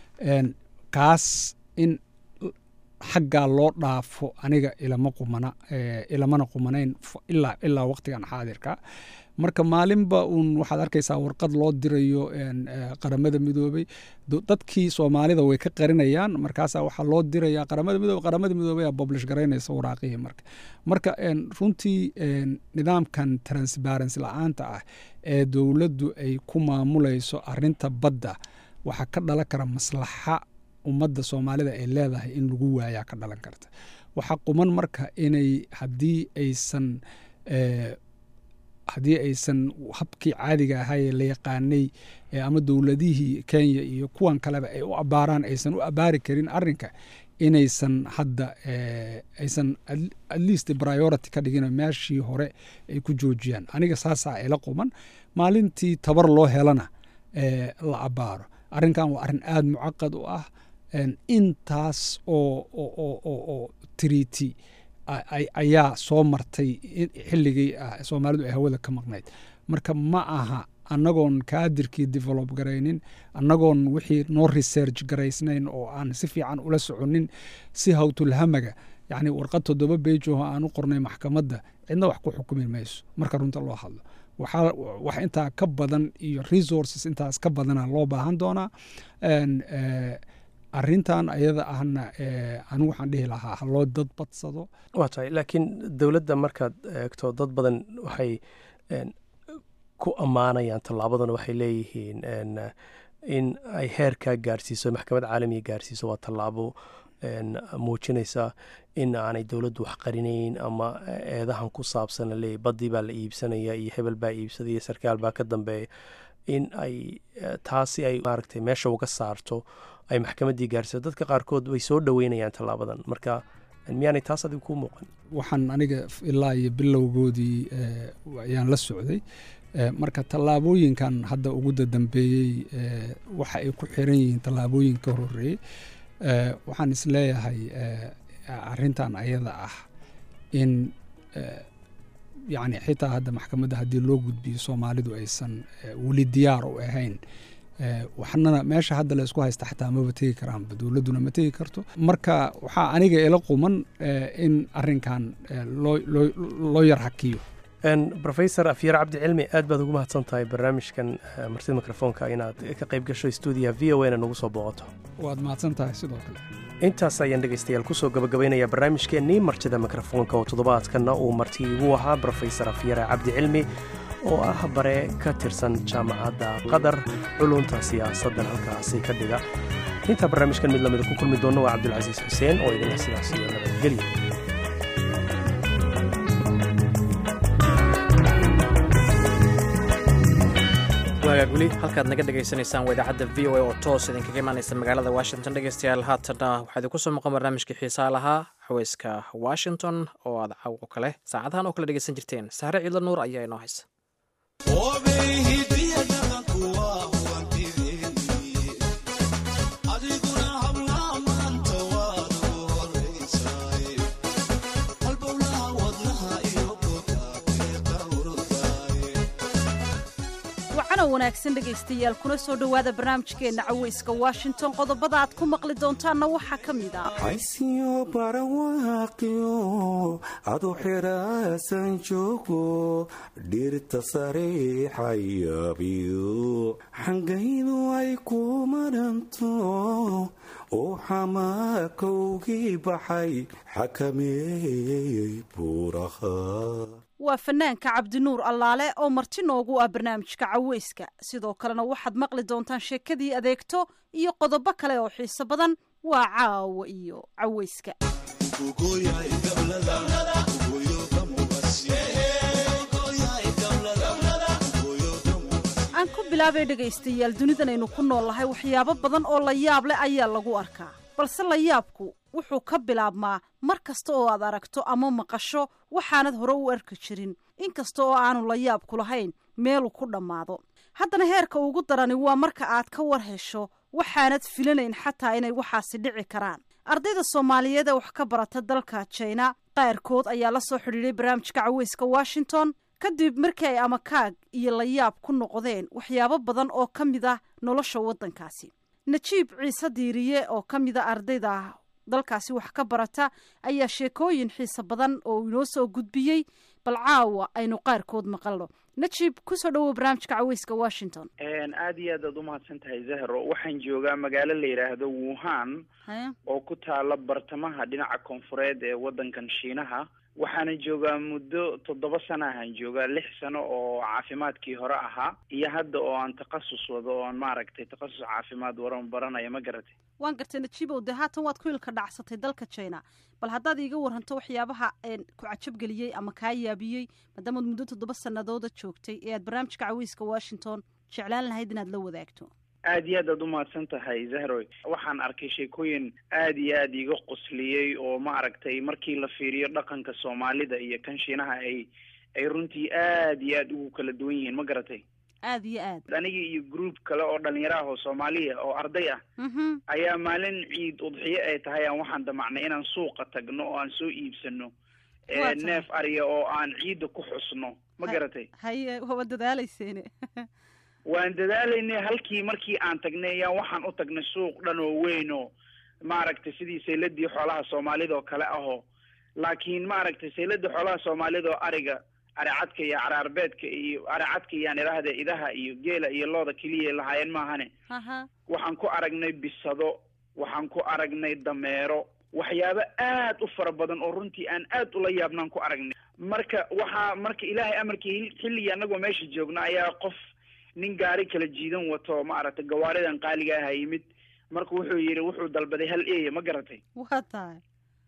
kaas in xaggaa loo dhaafo aniga ilama qumana ilamana qumanayn ilaa ilaa waqtigan xaadirka marka maalinba uun waxaad arkaysaa warqad loo dirayo qaramada midoobey dadkii soomaalida way ka qarinayaan markaasaa waxaa loo diraya qaramada midoobe qaramada midoobey aa boblish garaynaysa waraaqihii marka marka runtii nidaamkan transparency la-aanta ah ee dowladdu ay ku maamulayso arinta badda waxaa ka dhalan kara maslaxa ummadda soomaalida ay leedahay in lagu waayaa ka dhalan karta waxaa quman marka inay haddii aysan haddii aysan habkii caadiga ahaa ee la yaqaanay ama dowladihii kenya iyo kuwan kaleba ay u abaaraan aysan u abaari karin arinka inaysan hadda aysan at least priority ka dhigin meeshii hore ay ku joojiyaan aniga saasaa ila quman maalintii tabar loo helana la abaaro arrinkan waa arrin aada mucaqad u ah intaas oo triti ayaa soo martay xilligii soomaalidu ay hawada ka maqnayd marka ma aha annagoon kaadirkii develop garaynin annagoon wixii noo research garaysnayn oo aan si fiican ula soconin si hawtulhamaga yacni warqad toddoba beejoho aan u qornay maxkamadda cidna wax ku xukumi mayso marka runta loo hadlo waxaa wax intaa ka badan iyo resources intaas ka badana loo baahan doonaa arintan ayada ahna anigu waxaan dhihi lahaa haloo dad badsado waa tahay laakiin dowladda markaad eegto dad badan waxay ku ammaanayaan tallaabadan waxay leeyihiin in ay heerkaa gaarsiiso maxkamad caalamiga gaarsiiso waa tallaabo muujinaysa in aanay dowladdu wax qarinayn ama eedahan ku saabsan laleeyahy baddii baa la iibsanaya iyo hebel baa iibsadaya sarkaal baa ka dambeeya in ay taasi ay maaragtay meesha uga saarto ay maxkamaddii gaarsiiso dadka qaarkood way soo dhoweynayaan tallaabadan marka miyaanay taas adigu kuu muuqan waxaan aniga ilaa iyo bilowgoodii ayaan la socday marka tallaabooyinkan hadda ugu dadambeeyey waxa ay ku xiran yihiin tallaabooyin ka horeeyey waxaan isleeyahay arintan ayada ah in yani xitaa hadda maxkamadda haddii loo gudbiyo soomaalidu aysan weli diyaar u ahayn waxnana meesha hadda laysku haysta xataa maba tegi karaanba dowladduna ma tegi karto marka waxaa aniga ila quman in arinkan loo yar hakiyo rofesor afyar cabdi cilmi aad baad ugu mahadsan tahay barnaamijkan martida mikrofoonka inaad ka qayb gasho stuudiyaha v o na nagu soo booqato waad mahadsan tahay sidoo kale intaas ayaan dhegaystayaal kusoo gabagabaynayaa barnaamijkeennii martida mikrofoonka oo toddobaadkanna uu marti igu ahaa rofesor afyare cabdi cilmi oo ah bare ka tirsan jaamacadda qatar culunta siyaasaddan halkaasi ka dhiga intaa barnaamijkan mid lamida ku kulmi doonna waa cabdulcasiis xuseen oo idinla sidaas iyo nabadgelya waagaag weli halkaad naga dhegaysanaysaan waa idaacadda v o a oo toos idinkaga imaanaysa magaalada washington dhegeystayaal haatanna waxaa idinku soo maqan barnaamijkii xiisaa lahaa xaweyska washington oo aad caawo kale saacadahan oo kale dhegeysan jirteen sahre ciidla nuur ayaa inoo haysa wanaagsan dhegaystayaal kuna soo dhowaada barnaamijkeenna caweyska washington qodobada aad ku maqli doontaanna waxaa ka mid ah haysiyo barawaaqiyo adu xiraasan joogo dhirta sariixayabiyo xangaydu ay ku maranto oo xamaakowgii baxay xakameeyey buuraha waa fanaanka cabdinuur allaale oo marti noogu ah barnaamijka caweyska sidoo kalena waxaad maqli doontaan sheekadii adeegto iyo qodobo kale oo xiiso badan waa caawa iyo caweyska aan ku bilaabay dhegaystayaal dunidan aynu ku nool lahay waxyaabo badan oo la yaab leh ayaa lagu arkaa balse la yaabku wuxuu ka bilaabmaa mar kasta oo aad aragto ama maqasho waxaanad hore u arki jirin inkasta oo aanu la yaabku lahayn meeluu ku dhammaado haddana heerka ugu darani waa marka aad ka war hesho waxaanad filanayn xataa inay waxaasi dhici karaan ardayda soomaaliyeed ee wax ka barata dalka jina qaarkood ayaa la soo xidhiidhay barnaamijka caweyska washington kadib markii ay amakaag iyo layaab ku noqdeen waxyaabo badan oo ka mid ah nolosha waddankaasi najiib ciise diiriye oo ka mid a ardayda dalkaasi wax ka barata ayaa sheekooyin xiise badan oo inoo soo gudbiyey bal caawa aynu qaarkood maqalno najiib kusoo dhawow barnaamijka caweyska washington aada iyo aad aad umahadsan tahay zahro waxaan joogaa magaalo la yidhaahdo wuhan oo ku taala bartamaha dhinaca koonfureed ee waddankan shiinaha waxaana joogaa muddo toddoba sana ahaan joogaa lix sano oo caafimaadkii hore ahaa iyo hadda oo aan takhasus wado oo aan maaragtay takhasus caafimaad waran baranaya ma garatay waan gartay najiibow dee haatan waad ku ilka dhacsatay dalka china bal haddaad iiga waranto waxyaabaha ku cajabgeliyey ama kaa yaabiyey maadaamaad muddo toddoba sanadooda joogtay ee aad barnaamijka caweyska washington jeclaan lahayd inaad la wadaagto aad iyo aad aad umahadsan tahay zahroy waxaan arkay sheekooyin aad iyo aad iiga qosliyey oo ma aragtay markii la fiiriyo dhaqanka soomaalida iyo kan shiinaha ay ay runtii aad iyo aad ugu kala duwan yihiin ma garatay aad iyo aad aniga iyo group kale oo dhalinyaro ah oo soomaaliya oo arday ah ayaa maalin ciid udxiyo ay tahay aan waxaan damacnay inaan suuqa tagno oo aan soo iibsano neef ariya oo aan ciidda ku xusno ma garatay haye waaba dadaalayseene waan dadaalaynay halkii markii aan tagnay ayaa waxaan u tagnay suuq dhan oo weyn oo maaragtay sidii sayladii xoolaha soomaalida oo kale ahoo laakiin maaragtay sayladii xoolaha soomaalida oo ariga aricadka iyo caraarbeedka iyo aricadka iyaan idhaahda idaha iyo geela iyo looda keliya lahaayeen maahane waxaan ku aragnay bisado waxaan ku aragnay dameero waxyaabo aad u fara badan oo runtii aan aad ula yaabnaan ku aragnay marka waxaa marka ilaahay amarkii xilligii anagoo meesha joogna ayaa qof nin gaari kala jiidan wato maaragtay gawaaridan qaaliga aha yimid marka wuxuu yidhi wuxuu dalbaday hal eya ma garatay waa tahay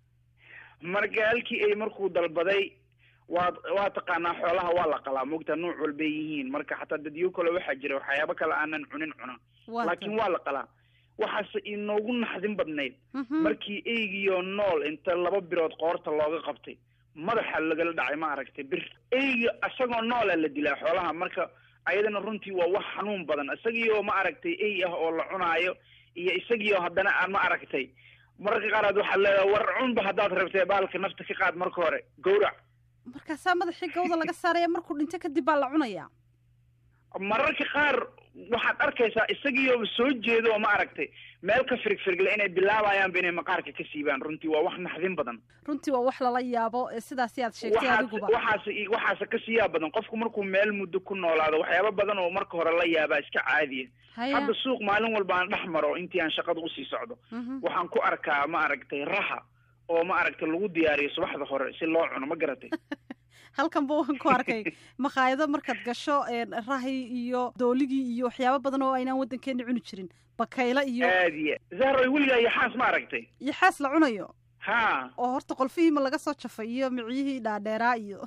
marka halkii ey markuu dalbaday waa waa taqaanaa xoolaha waa la qalaa mogta nuuc walbay yihiin marka xataa dadyo kale waxaa jira waxyaabo kale aanan cunin cuna laakiin waa la qalaa waxaase inoogu naxdin badnayd markii eygiyo nool inta laba birood qoorta looga qabtay madaxa lagala dhacay ma aragtay bir eyga isagoo noola la dilaa xoolaha marka ayadana runtii waa wax xanuun badan isagiioo ma aragtay ey ah oo la cunaayo iyo isagiioo haddana aan ma aragtay mararka qaaraad waxaad leedahay war cunba haddaad rabtee baalka nafta ka qaad marka hore gawrac markaasaa madaxii gawda laga saaraya markuu dhinto kadib baa la cunayaa mararka qaar waxaad arkaysaa isagiioo soo jeedo oo ma aragtay meel ka firigfirigle inay bilaabayaanba inay maqaarka ka siibaan runtii waa wax naxdin badan runtii waa wax lala yaabo sidaasi aad sheegtay adiguba waxaas waxaase kasii yaab badan qofku markuu meel muddo ku noolaado waxyaaba badan oo marka hore la yaabaa iska caadiya hadda suuq maalin walba aan dhex maro intii aan shaqada usii socdo waxaan ku arkaa ma aragtay raha oo ma aragtay lagu diyaariyo subaxda hore si loo cuno ma garatay halkan ba waan ku arkay makhaayado markaad gasho rahi iyo dooligii iyo waxyaabo badan oo aynaan waddankeena cuni jirin bakaylo iyo aad iyo zahroy weligaa iyo xaas ma aragtay iyo xaas la cunayo ha oo horta qolfihiima laga soo jafay iyo miciyihii dhaadheeraa iyo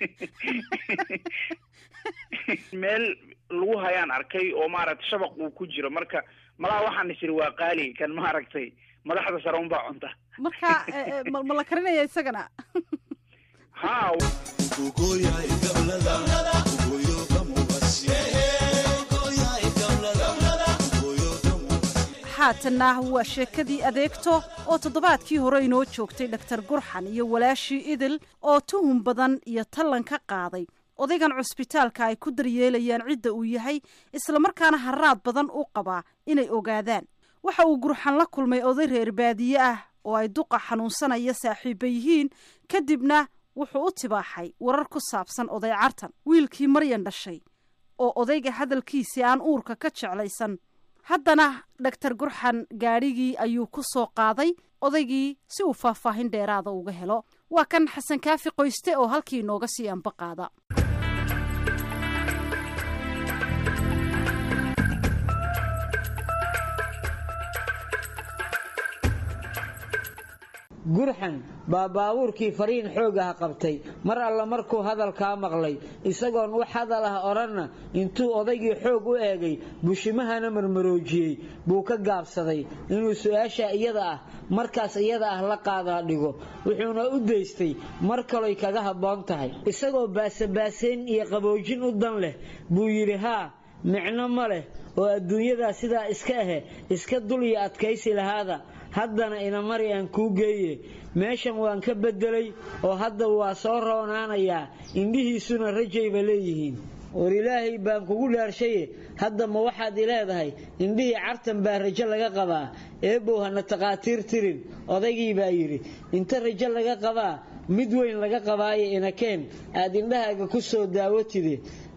meel lagu hayaan arkay oo maaragtay shabaq uu ku jiro marka malaha waxaan isiri waa qaali kan ma aragtay madaxda sare unbaa cunta marka ma la karinaya isagana ha haatanna waa sheekadii adeegto oo toddobaadkii hore inoo joogtay dhaktar gurxan iyo walaashii idil oo tuhun badan iyo tallan ka qaaday odaygan cusbitaalka ay ku daryeelayaan cidda uu yahay islamarkaana haraad badan u qabaa inay ogaadaan waxa uu gurxan la kulmay oday reer baadiye ah oo ay duqa xanuunsanaya saaxiibba yihiin kadibna wuxuu u tibaaxay warar ku saabsan oday cartan wiilkii maryan dhashay oo odayga hadalkiisii aan uurka ka jeclaysan haddana dhaktar gurxan gaadhigii ayuu ku soo qaaday odaygii si uu faahfaahin dheeraada uga helo waa kan xasan kaafi qoyste oo halkii inooga sii anba qaada gurxan baa baabuurkii fariin xoogaha qabtay mar alla markuu hadalkaa maqlay isagoon wax hadal ah odhanna intuu odaygii xoog u eegay bushimahana marmaroojiyey buu ka gaabsaday inuu su-aasha iyada ah markaas iyada ah la qaadaa dhigo wuxuuna u daystay mar kaloy kaga habboon tahay isagoo baasabaasayn iyo qaboojin u dan leh buu yidhi haa micno ma leh oo adduunyadaa sidaa iska ahe iska dul iyo adkaysi lahaada haddana inamari aan kuu geeye meeshan waan ka beddelay oo hadda waa soo roonaanayaa indhihiisuna rajayba leeyihiin war ilaahay baan kugu dhaarshaye hadda ma waxaad i leedahay indhihii cartan baa rajo laga qabaa eebow hana takhaatiir tirin odaygii baa yidhi inta rajo laga qabaa mid weyn laga qabaayo inakeen aad indhahaaga ku soo daawatide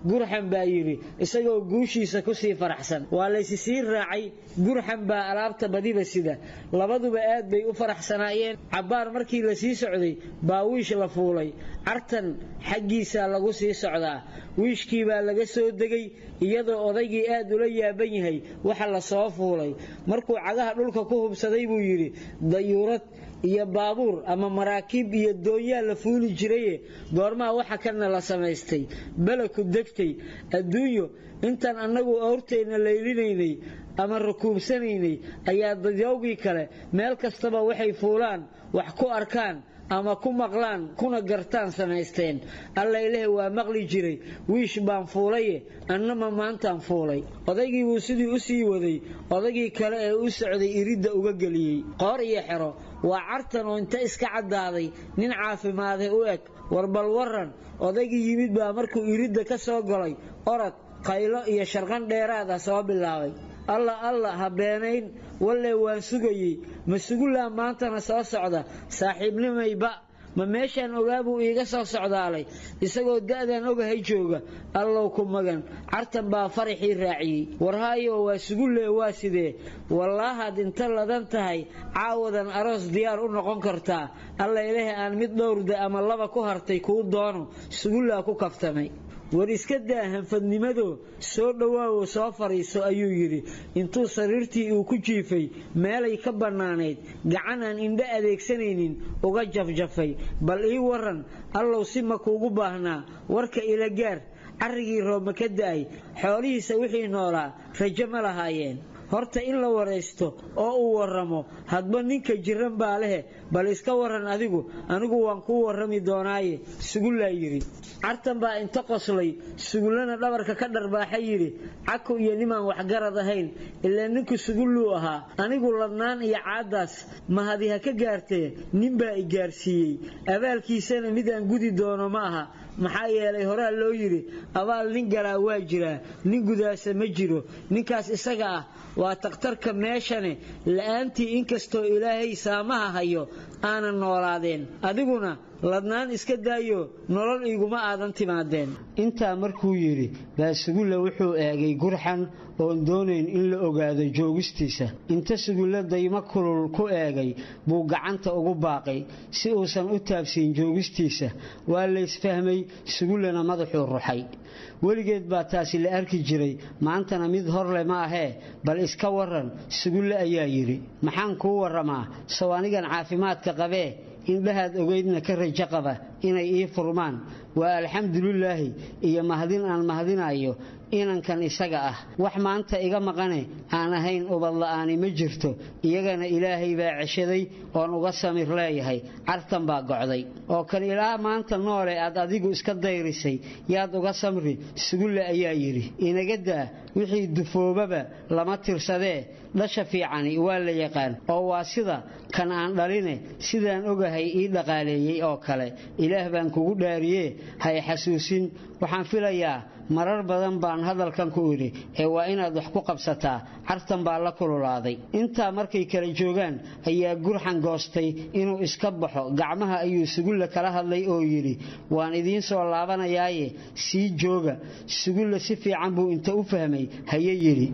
gurxan baa yidhi isagoo guushiisa ku sii faraxsan waa laysi sii raacay gurxan baa alaabta badiba sida labaduba aad bay u faraxsanaayeen cabbaar markii la sii socday baa wiish la fuulay cartan xaggiisaa lagu sii socdaa wiishkii baa laga soo degay iyadoo odaygii aad ula yaaban yahay waxa la soo fuulay markuu cagaha dhulka ku hubsaday buu yidhi dayuurad iyo baabuur ama maraakiib iyo doonyaa la fuuli jiraye goormaha waxa kana la samaystay beleku degtay adduunyo intaan annagu awrteenna laylinaynay ama rakuubsanaynay ayaa dadyowgii kale meel kastaba waxay fuulaan wax ku arkaan ama ku maqlaan kuna gartaan samaysteen alla ilaah waa maqli jiray wiish baan fuulaye annama maantaan fuulay odaygii buu sidii u sii waday odaygii kale ee u socday iridda uga geliyey qoor iyo xero waa cartan oo inta iska caddaaday nin caafimaaday u eg warbal waran odaygii yimid baa markuu iridda ka soo galay orod qaylo iyo sharqan dheeraada soo bilaabay alla alla ha beenayn walle waan sugayey ma sugullaa maantana soo socda saaxiibnimayba ma meeshaan ogaa buu iiga soo socdaalay isagoo da'dan ogahay jooga allow ku magan cartan baa faraxii raaciyey warhaayo waa sugulle waa sidee wallaahaad inta ladan tahay caawadan aroos diyaar u noqon kartaa alla ilaah aan mid dhowrda ama laba ku hartay kuu doono sugullaa ku kaftamay war iska daa hanfadnimado soo dhowaawo soo fadhiiso ayuu yidhi intuu sariirtii uu ku jiifay meelay ka bannaanayd gacan aan indho adeegsanaynin uga jafjafay bal ii waran allow si ma kuugu baahnaa warka ila gaar carrigii roobma ka da'ay xoolihiisa wixii noolaa rajo ma lahaayeen horta in la waraysto oo uu warramo hadba ninka jiran baa lehe bal iska waran adigu anigu waan kuu warrami doonaaye sugullaa yidhi cartan baa inta qoslay sugullana dhabarka ka dharbaaxa yidhi caku iyo nimaan waxgarad ahayn ilaa ninku sugulluu ahaa anigu ladnaan iyo caaddaas mahadi ha ka gaartee ninbaa i gaarsiiyey abaalkiisana mid aan gudi doono ma aha maxaa yeelay horaa loo yidhi abaal nin galaa waa jiraa nin gudaasa ma jiro ninkaas isaga ah waa takhtarka meeshane la'aantii inkastoo ilaahay saamaha hayo aanan noolaadeen adiguna ladnaan iska daayo nolol iguma aadan timaadeen intaa markuu yidhi baa sugulle wuxuu eegay gurxan oon doonayn in la ogaado joogistiisa inta sugulle daymo kulul ku eegay buu gacanta ugu baaqay si uusan u taabsiin joogistiisa waa laysfahmay sugullena madaxuu ruxay weligeed baa taasi la arki jiray maantana mid horle ma ahee bal iska waran sugulle ayaa yidhi maxaan kuu warramaa sow anigan caafimaadka qabee indhahaad ogeydna ka rajo qaba inay ii furmaan waa alxamdulilaahi iyo mahadin aan mahadinayo inankan isaga ah wax maanta iga maqane aan ahayn ubadla'aani ma jirto iyagana ilaahay baa ceshaday oon uga samir leeyahay cartan baa gocday oo kan ilaa maanta noole aad adigu iska dayrisay yaad uga samri sugulle ayaa yidhi inaga daa wixii dufoobaba lama tirsadee dhasha fiicani waa la yaqaan oo waa sida kan aan dhaline sidaan ogahay ii dhaqaaleeyey oo kale ilaah baan kugu dhaariyee hay xasuusin waxaan filayaa marar badan baan hadalkan ku idhi ee waa inaad wax ku qabsataa cartan baa la kululaaday intaa markay kala joogaan ayaa gurxan goostay inuu iska baxo gacmaha ayuu sugulle kala hadlay oo yidhi waan idiin soo laabanayaaye sii jooga sugulle si fiican buu inta u fahmay haye yidhi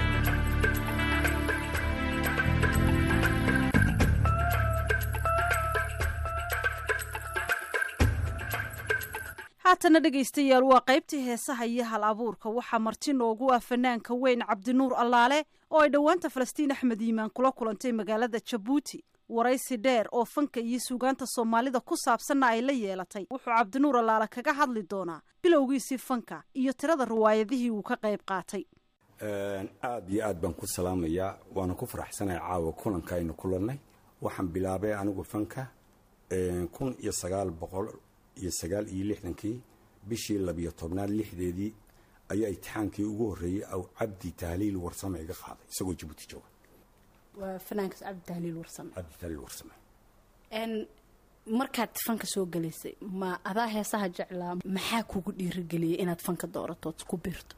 haatana dhegaystayaal waa qaybtii heesaha iyo hal abuurka waxaa marti noogu ah fanaanka weyn cabdinuur allaale oo ay dhowaanta falastiin axmed yiimaan kula kulantay magaalada jabuuti waraysi dheer oo fanka iyo suugaanta soomaalida ku saabsanna ay la yeelatay wuxuu cabdinuur allaale kaga hadli doonaa bilowgiisii fanka iyo tirada riwaayadihii uu ka qayb qaatay aad iyo aad baan ku salaamayaa waana ku faraxsanahay caawa kulanka aynu kulannay waxaan bilaabay anigu fanka kun iyo sagaal boqol iyo sagaal iyo lixdankii bishii labiyo tobnaad lixdeedii ayaa itixaankii ugu horreeyey aw cabdi tahliil warsame iga qaaday isagoo jabuuti jooga waa fanaankaas cabdi tahliil warsame cabdi tahliil warsame markaad fanka soo galaysay ma adaa heesaha jeclaa maxaa kugu dhiirigeliyay inaad fanka dooratood ku biirto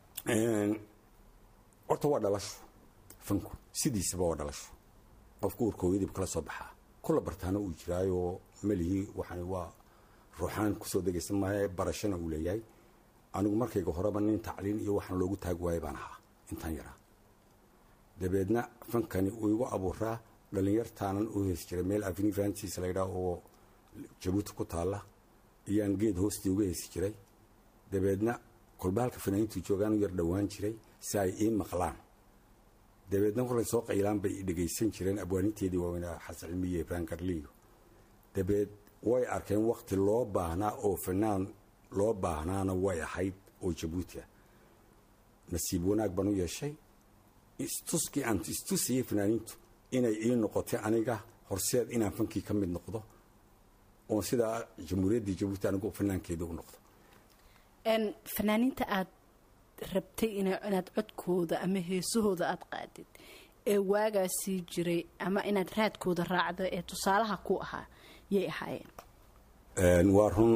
horta waa dhalasho fanku sidiisaba waa dhalasho qofku urkooyadib kala soo baxaa kula bartaana uu jiraayoo melihii waxaan waa ruuxaan kusoo degaysan maayo barashana uu leeyahay anigu markayga horeba nin tacliin iyo waxaan loogu taag waayay baan ahaa intaan yaraa dabeedna fankani uu igu abuuraa dhalinyartaanan u heesi jiray meel aveni francis laydhaa oo jabuuti ku taalla iyaan geed hoostii uga heesi jiray dabeedna kolba halka fanaaniintu joogaan u yar dhowaan jiray si ay ii maqlaan dabeedna kolay soo qaylaan bay i dhegaysan jireen abwaaninteedii waaweynaa xasan cilmiye ibrahim garliyo dabeed way arkeen wakti loo baahnaa oo fanaan loo baahnaana way ahayd oo jabuuti ah nasiib wanaag baan u yeeshay istuskii aan istusiyey fanaaniintu inay ii noqotay aniga horseed inaan fankii ka mid noqdo oon sidaa jamhuuriyaddii jabuuti anigu fanaankeeda u noqdo fanaaniinta aad rabtay inaad codkooda ama heesahooda aad qaadid ee waagaasii jiray ama inaad raadkooda raacdo ee tusaalaha ku ahaa yay ahaayeen waa run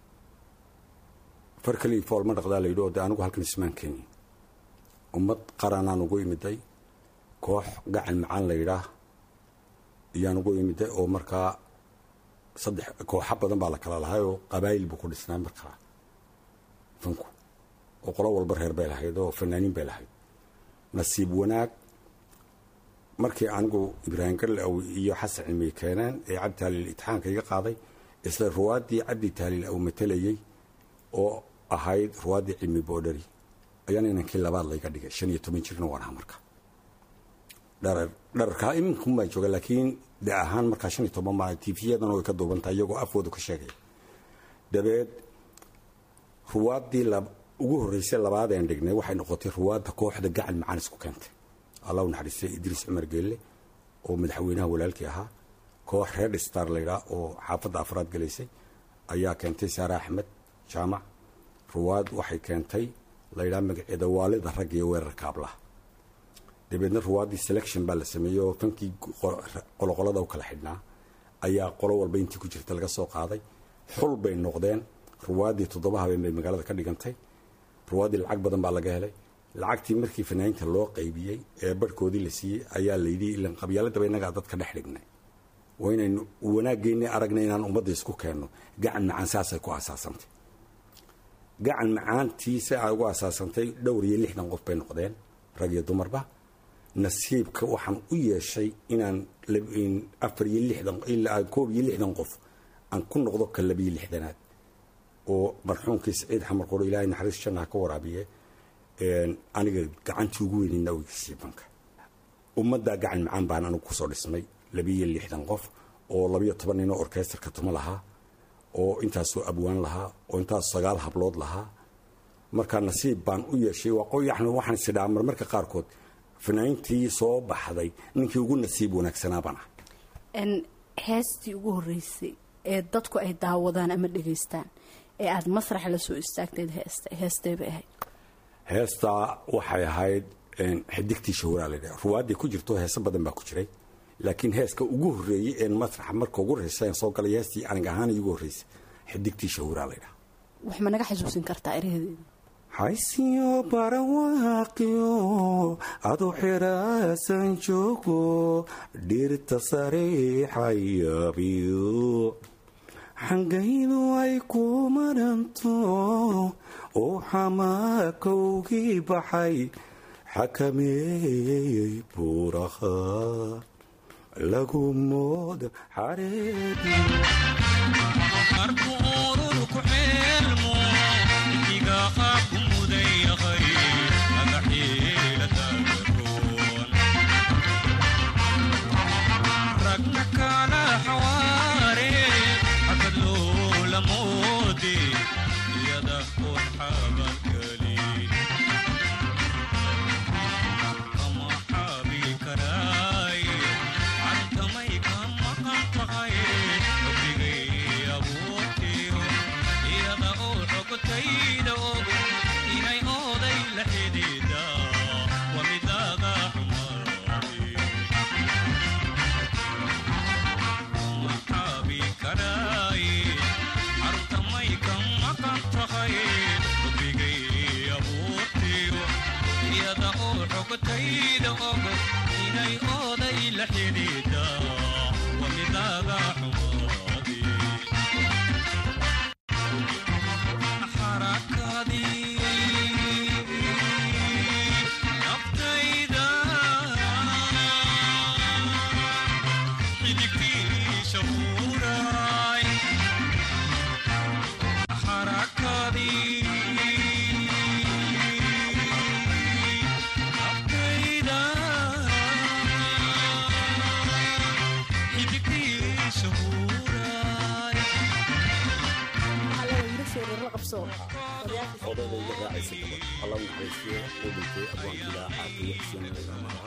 far kalii fool ma dhaqdaa layidhi oo de anigu halkan ismaan keeni ummad qaranaan ugu imiday koox gacan macaan layidhaah iyaan ugu imiday oo markaa saddex kooxa badan baa la kala lahay oo qabaayil buu ku dhisnaa markaa fanku oo qolo walba reer bay lahayd oo fanaaniin bay lahayd nasiib wanaag markii anigu ibraahim garlew iyo xasan cilmiye keeneen ee cabdi taaliil itixaanka iga qaaday isla ruwaaddii cabdi taaliil uu matalayey oo ahayd ruwaaddii cilmi boodhari ayaana inankii labaad layga dhigay shan iyo toban jirna waan ahaa marka dharar dhararkaa iminkunbaa jooga laakiin de ahaan markaa shan iyo toban baa tifiyadana way ka duubantahay iyagoo afwooda ka sheegaya dabeed ruwaaddii ugu horreysay labaadeen dhignay waxay noqotay ruwaadda kooxda gacan macaan isku keentay allah u naxariistay idriis cumar geelle oo madaxweynaha walaalkii ahaa koox reer star laydhaa oo xaafadda afraad galaysay ayaa keentay saare axmed jaamac ruwaad waxay keentay laydhaa magaceeda waalida rag iyo weerarka ablaha dabeedna ruwaaddii selection baa la sameeyey oo fankii qoloqolada u kala xidhnaa ayaa qolo walba intii ku jirta laga soo qaaday xul bay noqdeen ruwaaddii toddoba habeen bay magaalada ka dhigantay ruwaaddii lacag badan baa laga helay lacagtii markii fanaaniinta loo qaybiyey ee barhkoodii la siiyey ayaa layidhi ilan qabyaaladaba innagaa dadka dhex dhignay waa inaynu wanaaggeennii aragnay inaan ummadda isku keenno gacan macaan saasay ku asaasantay gacan macaantiisa ay ugu asaasantay dhowr iyo lixdan qof bay noqdeen rag iyo dumarba nasiibka waxaan u yeeshay inaan afar iyo lixdan ilaa koob iyo lixdan qof aan ku noqdo ka labiyo lixdanaad oo marxuumkii saciid xamar qoro ilaahay naxariis jannaha ka waraabiye aniga gacantii ugu weynayna ogeysiiy banka ummaddaa gacan macaan baan anigu kusoo dhismay labiyo lixdan qof oo labiyo toban ninoo orkesterka tuma lahaa oo intaasoo abwaan lahaa oo intaas sagaal hablood lahaa marka nasiib baan u yeeshay yani waxaan isidhaa marmarka qaarkood fanaaniintii soo baxday ninkii ugu nasiib wanaagsanaa baan ah heestii ugu horreysay ee dadku ay daawadaan ama dhegaystaan ee aada masrax la soo istaagteed heesta heestee bay ahayd heestaa waxay ahayd xidigtii shahuraa laydhaha ruwaaddii ku jirto heeso badan baa ku jiray laakiin heeska ugu horreeyey een masraxa marka ugu horreysa soo galay heestii anig ahaan igu horreysay xidigtii shahuraa laydhaha wax ma naga xasuusin kartaa erahedeeda haysiyo barawaaqiyo adu xiraasan joogo dhirta sariixayabiyo xangaydu ay ku maranto oo xamaakowgii baxay xakameeyey buuraha lagu mooda xareedi xarakadii odadayga raacaysa gabadh alla naxariisiyo uu dhintay abwaankiilaa caafiye xuseen madaha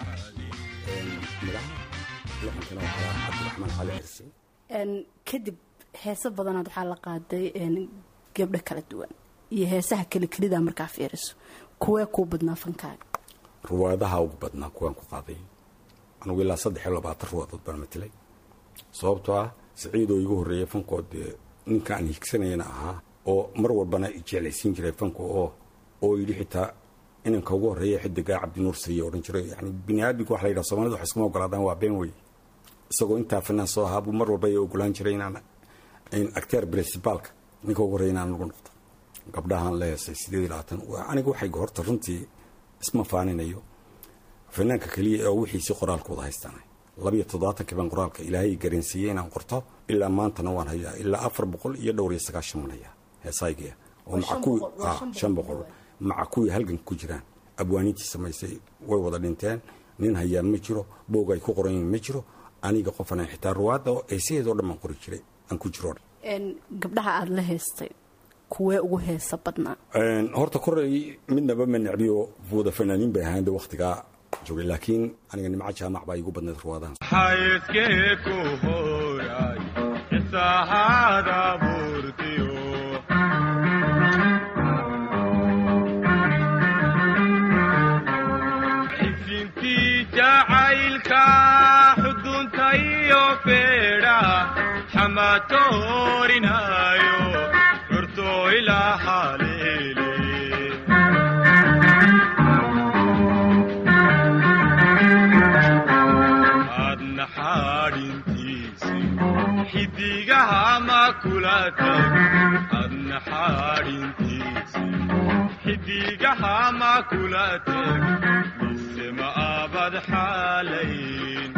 lixankana waxaa cabdiraxmaan cali xirsi kadib heese badanaad waxaa la qaaday gabdho kala duwan iyo heesaha kale kelida markaa fiiriso kuwee kuu badnaa fankaaga ruwaadaha ugu badnaa kuwaan ku qaaday anugu ilaa saddex iyo labaatan ruwaadood baan matilay sababtoo ah siciidoo igu horreeyay fankood dee ninka aan higsanayana ahaa oo mar walbana jeclaysiin jiray fanka oo oo yidhi xitaa inanka ugu horreeya xidigaa cabdinuur sariye odhan jiray yani bini aadamku waxa la yidhaha soomaalida wax iskuma ogolaadaan waa been wey isagoo intaa fanaan soo ahaa buu mar walba ay ogolaan jiray inaan acteer principaalka ninka ugu horreeya inaan ugu noqdo gabdhahaan la heesay sideed iyo labaatan aniga waxay horta runtii isma faaninayo fanaanka keliya oo wixiisi qoraalkooda haystaanay labiyo toddobaatankii baan qoraalka ilaahay garansiiyey inaan qorto ilaa maantana waan hayaa ilaa afar boqol iyo dhowr iyo sagaashan waan hayaa heesaygiya oo maca kuwii shan boqol maca kuwii halgan ku jiraan abwaaniintii samaysay way wada dhinteen nin hayaa ma jiro boog ay ku qoran yihiin ma jiro aniga qofana xitaa ruwaadda oo eesaheedoo dhan baan qori jiray aan ku jiro gabdhaha aada la heestay kuwee ugu heesa badnaa horta koray midnaba ma necbiyo wada fanaaniin bay ahayn de wakhtigaa joogay laakiin aniga nimco jaamac baa igu badnayd ruwaadahan xayskee ku horay xisaahada buurtiyo xisintii jacaylka xudunta iyo feedha xamatoorinayo curto ilaa xaleele aadna xaadhintiisi xidigaha ma kula tag aadna xaadhintiisi xidigaha ma kula tag mise ma abad xaalayn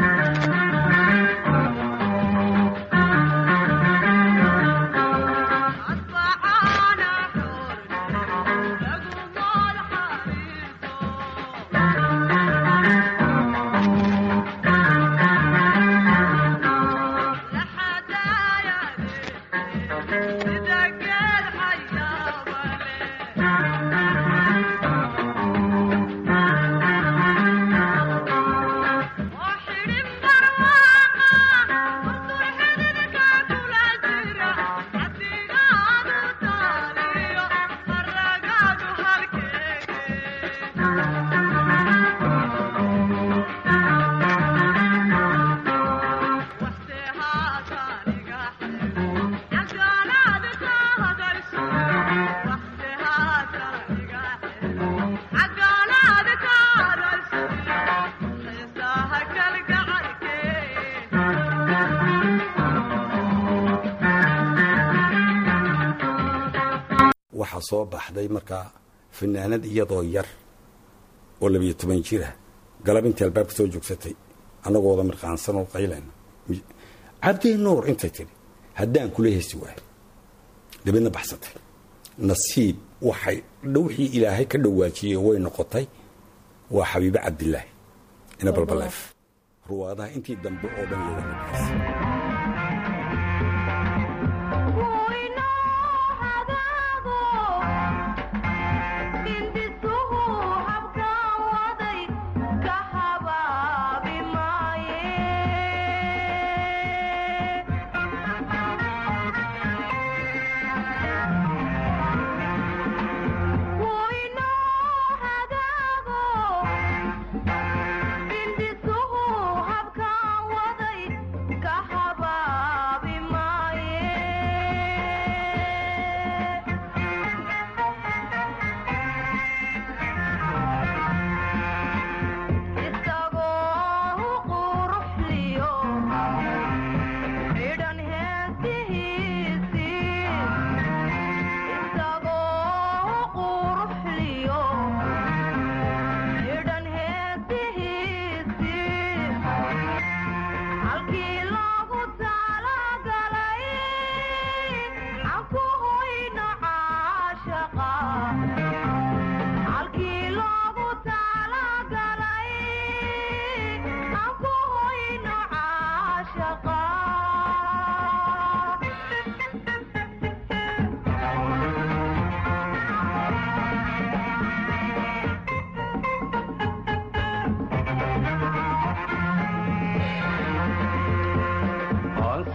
waxaa soo baxday markaa fanaanad iyadoo yar oo labiyo toban jira galab intii albaabka soo joogsatay annagooda mirqaansan oo qaylayna cabdi nuur intay tidhi haddaan kula heesi waayo dabeedna baxsatay nasiib waxay wixii ilaahay ka dhawaajiyey way noqotay waa xabiibe cabdilaahi ina balbaleef ruwaadaha intii dambe oo dhan looga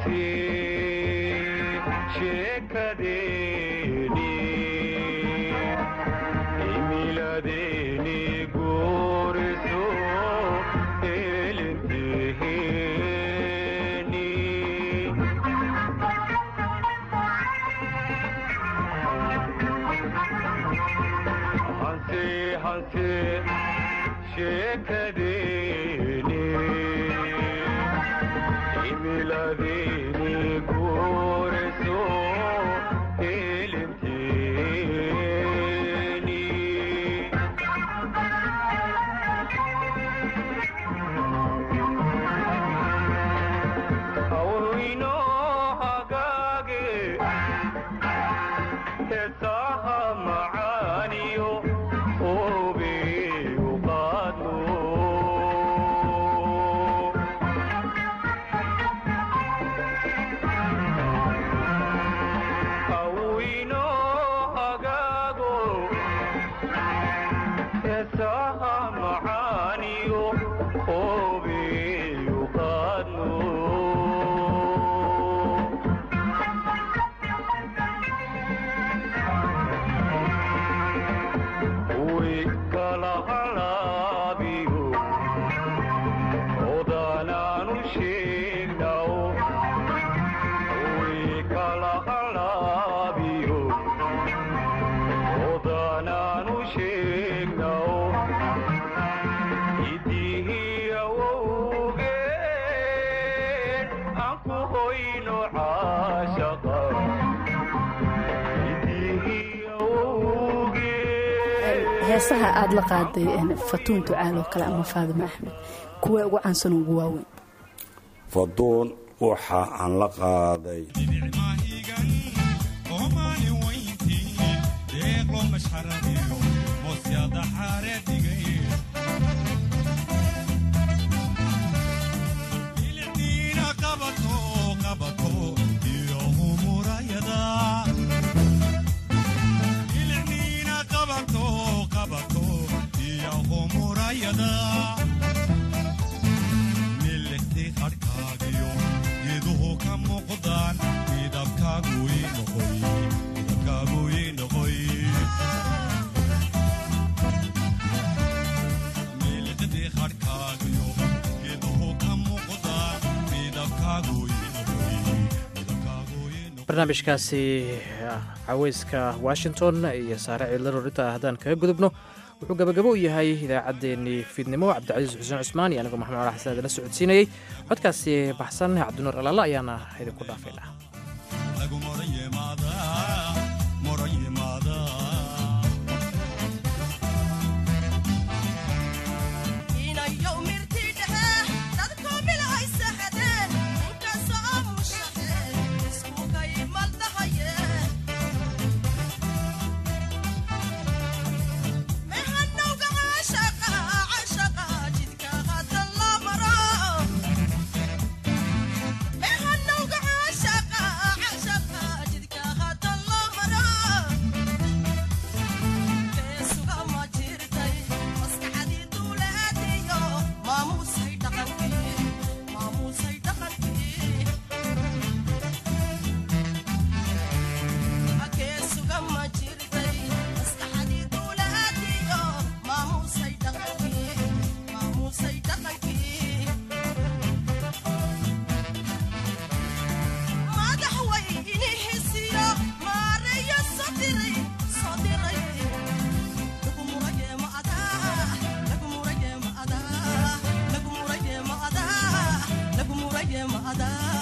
heesaha aada la qaaday fatuun ducaal oo kale ama faadimo axmed kuwee ugu caansan ugu waaweyn faduun waxa aan la qaaday barnaamijkaasi caweyska washington iyo saare ciidlaro inta haddaan kaga gudubno wuxuu gabagabo u yahay idaacaddeenii fiidnimo cabdicasiis xuseen cusmaan iyo anigoo maxamed ala xasan idinla socodsiinayey codkaasi baxsan cabdinuur alaala ayaana idinku dhaafaynaa mother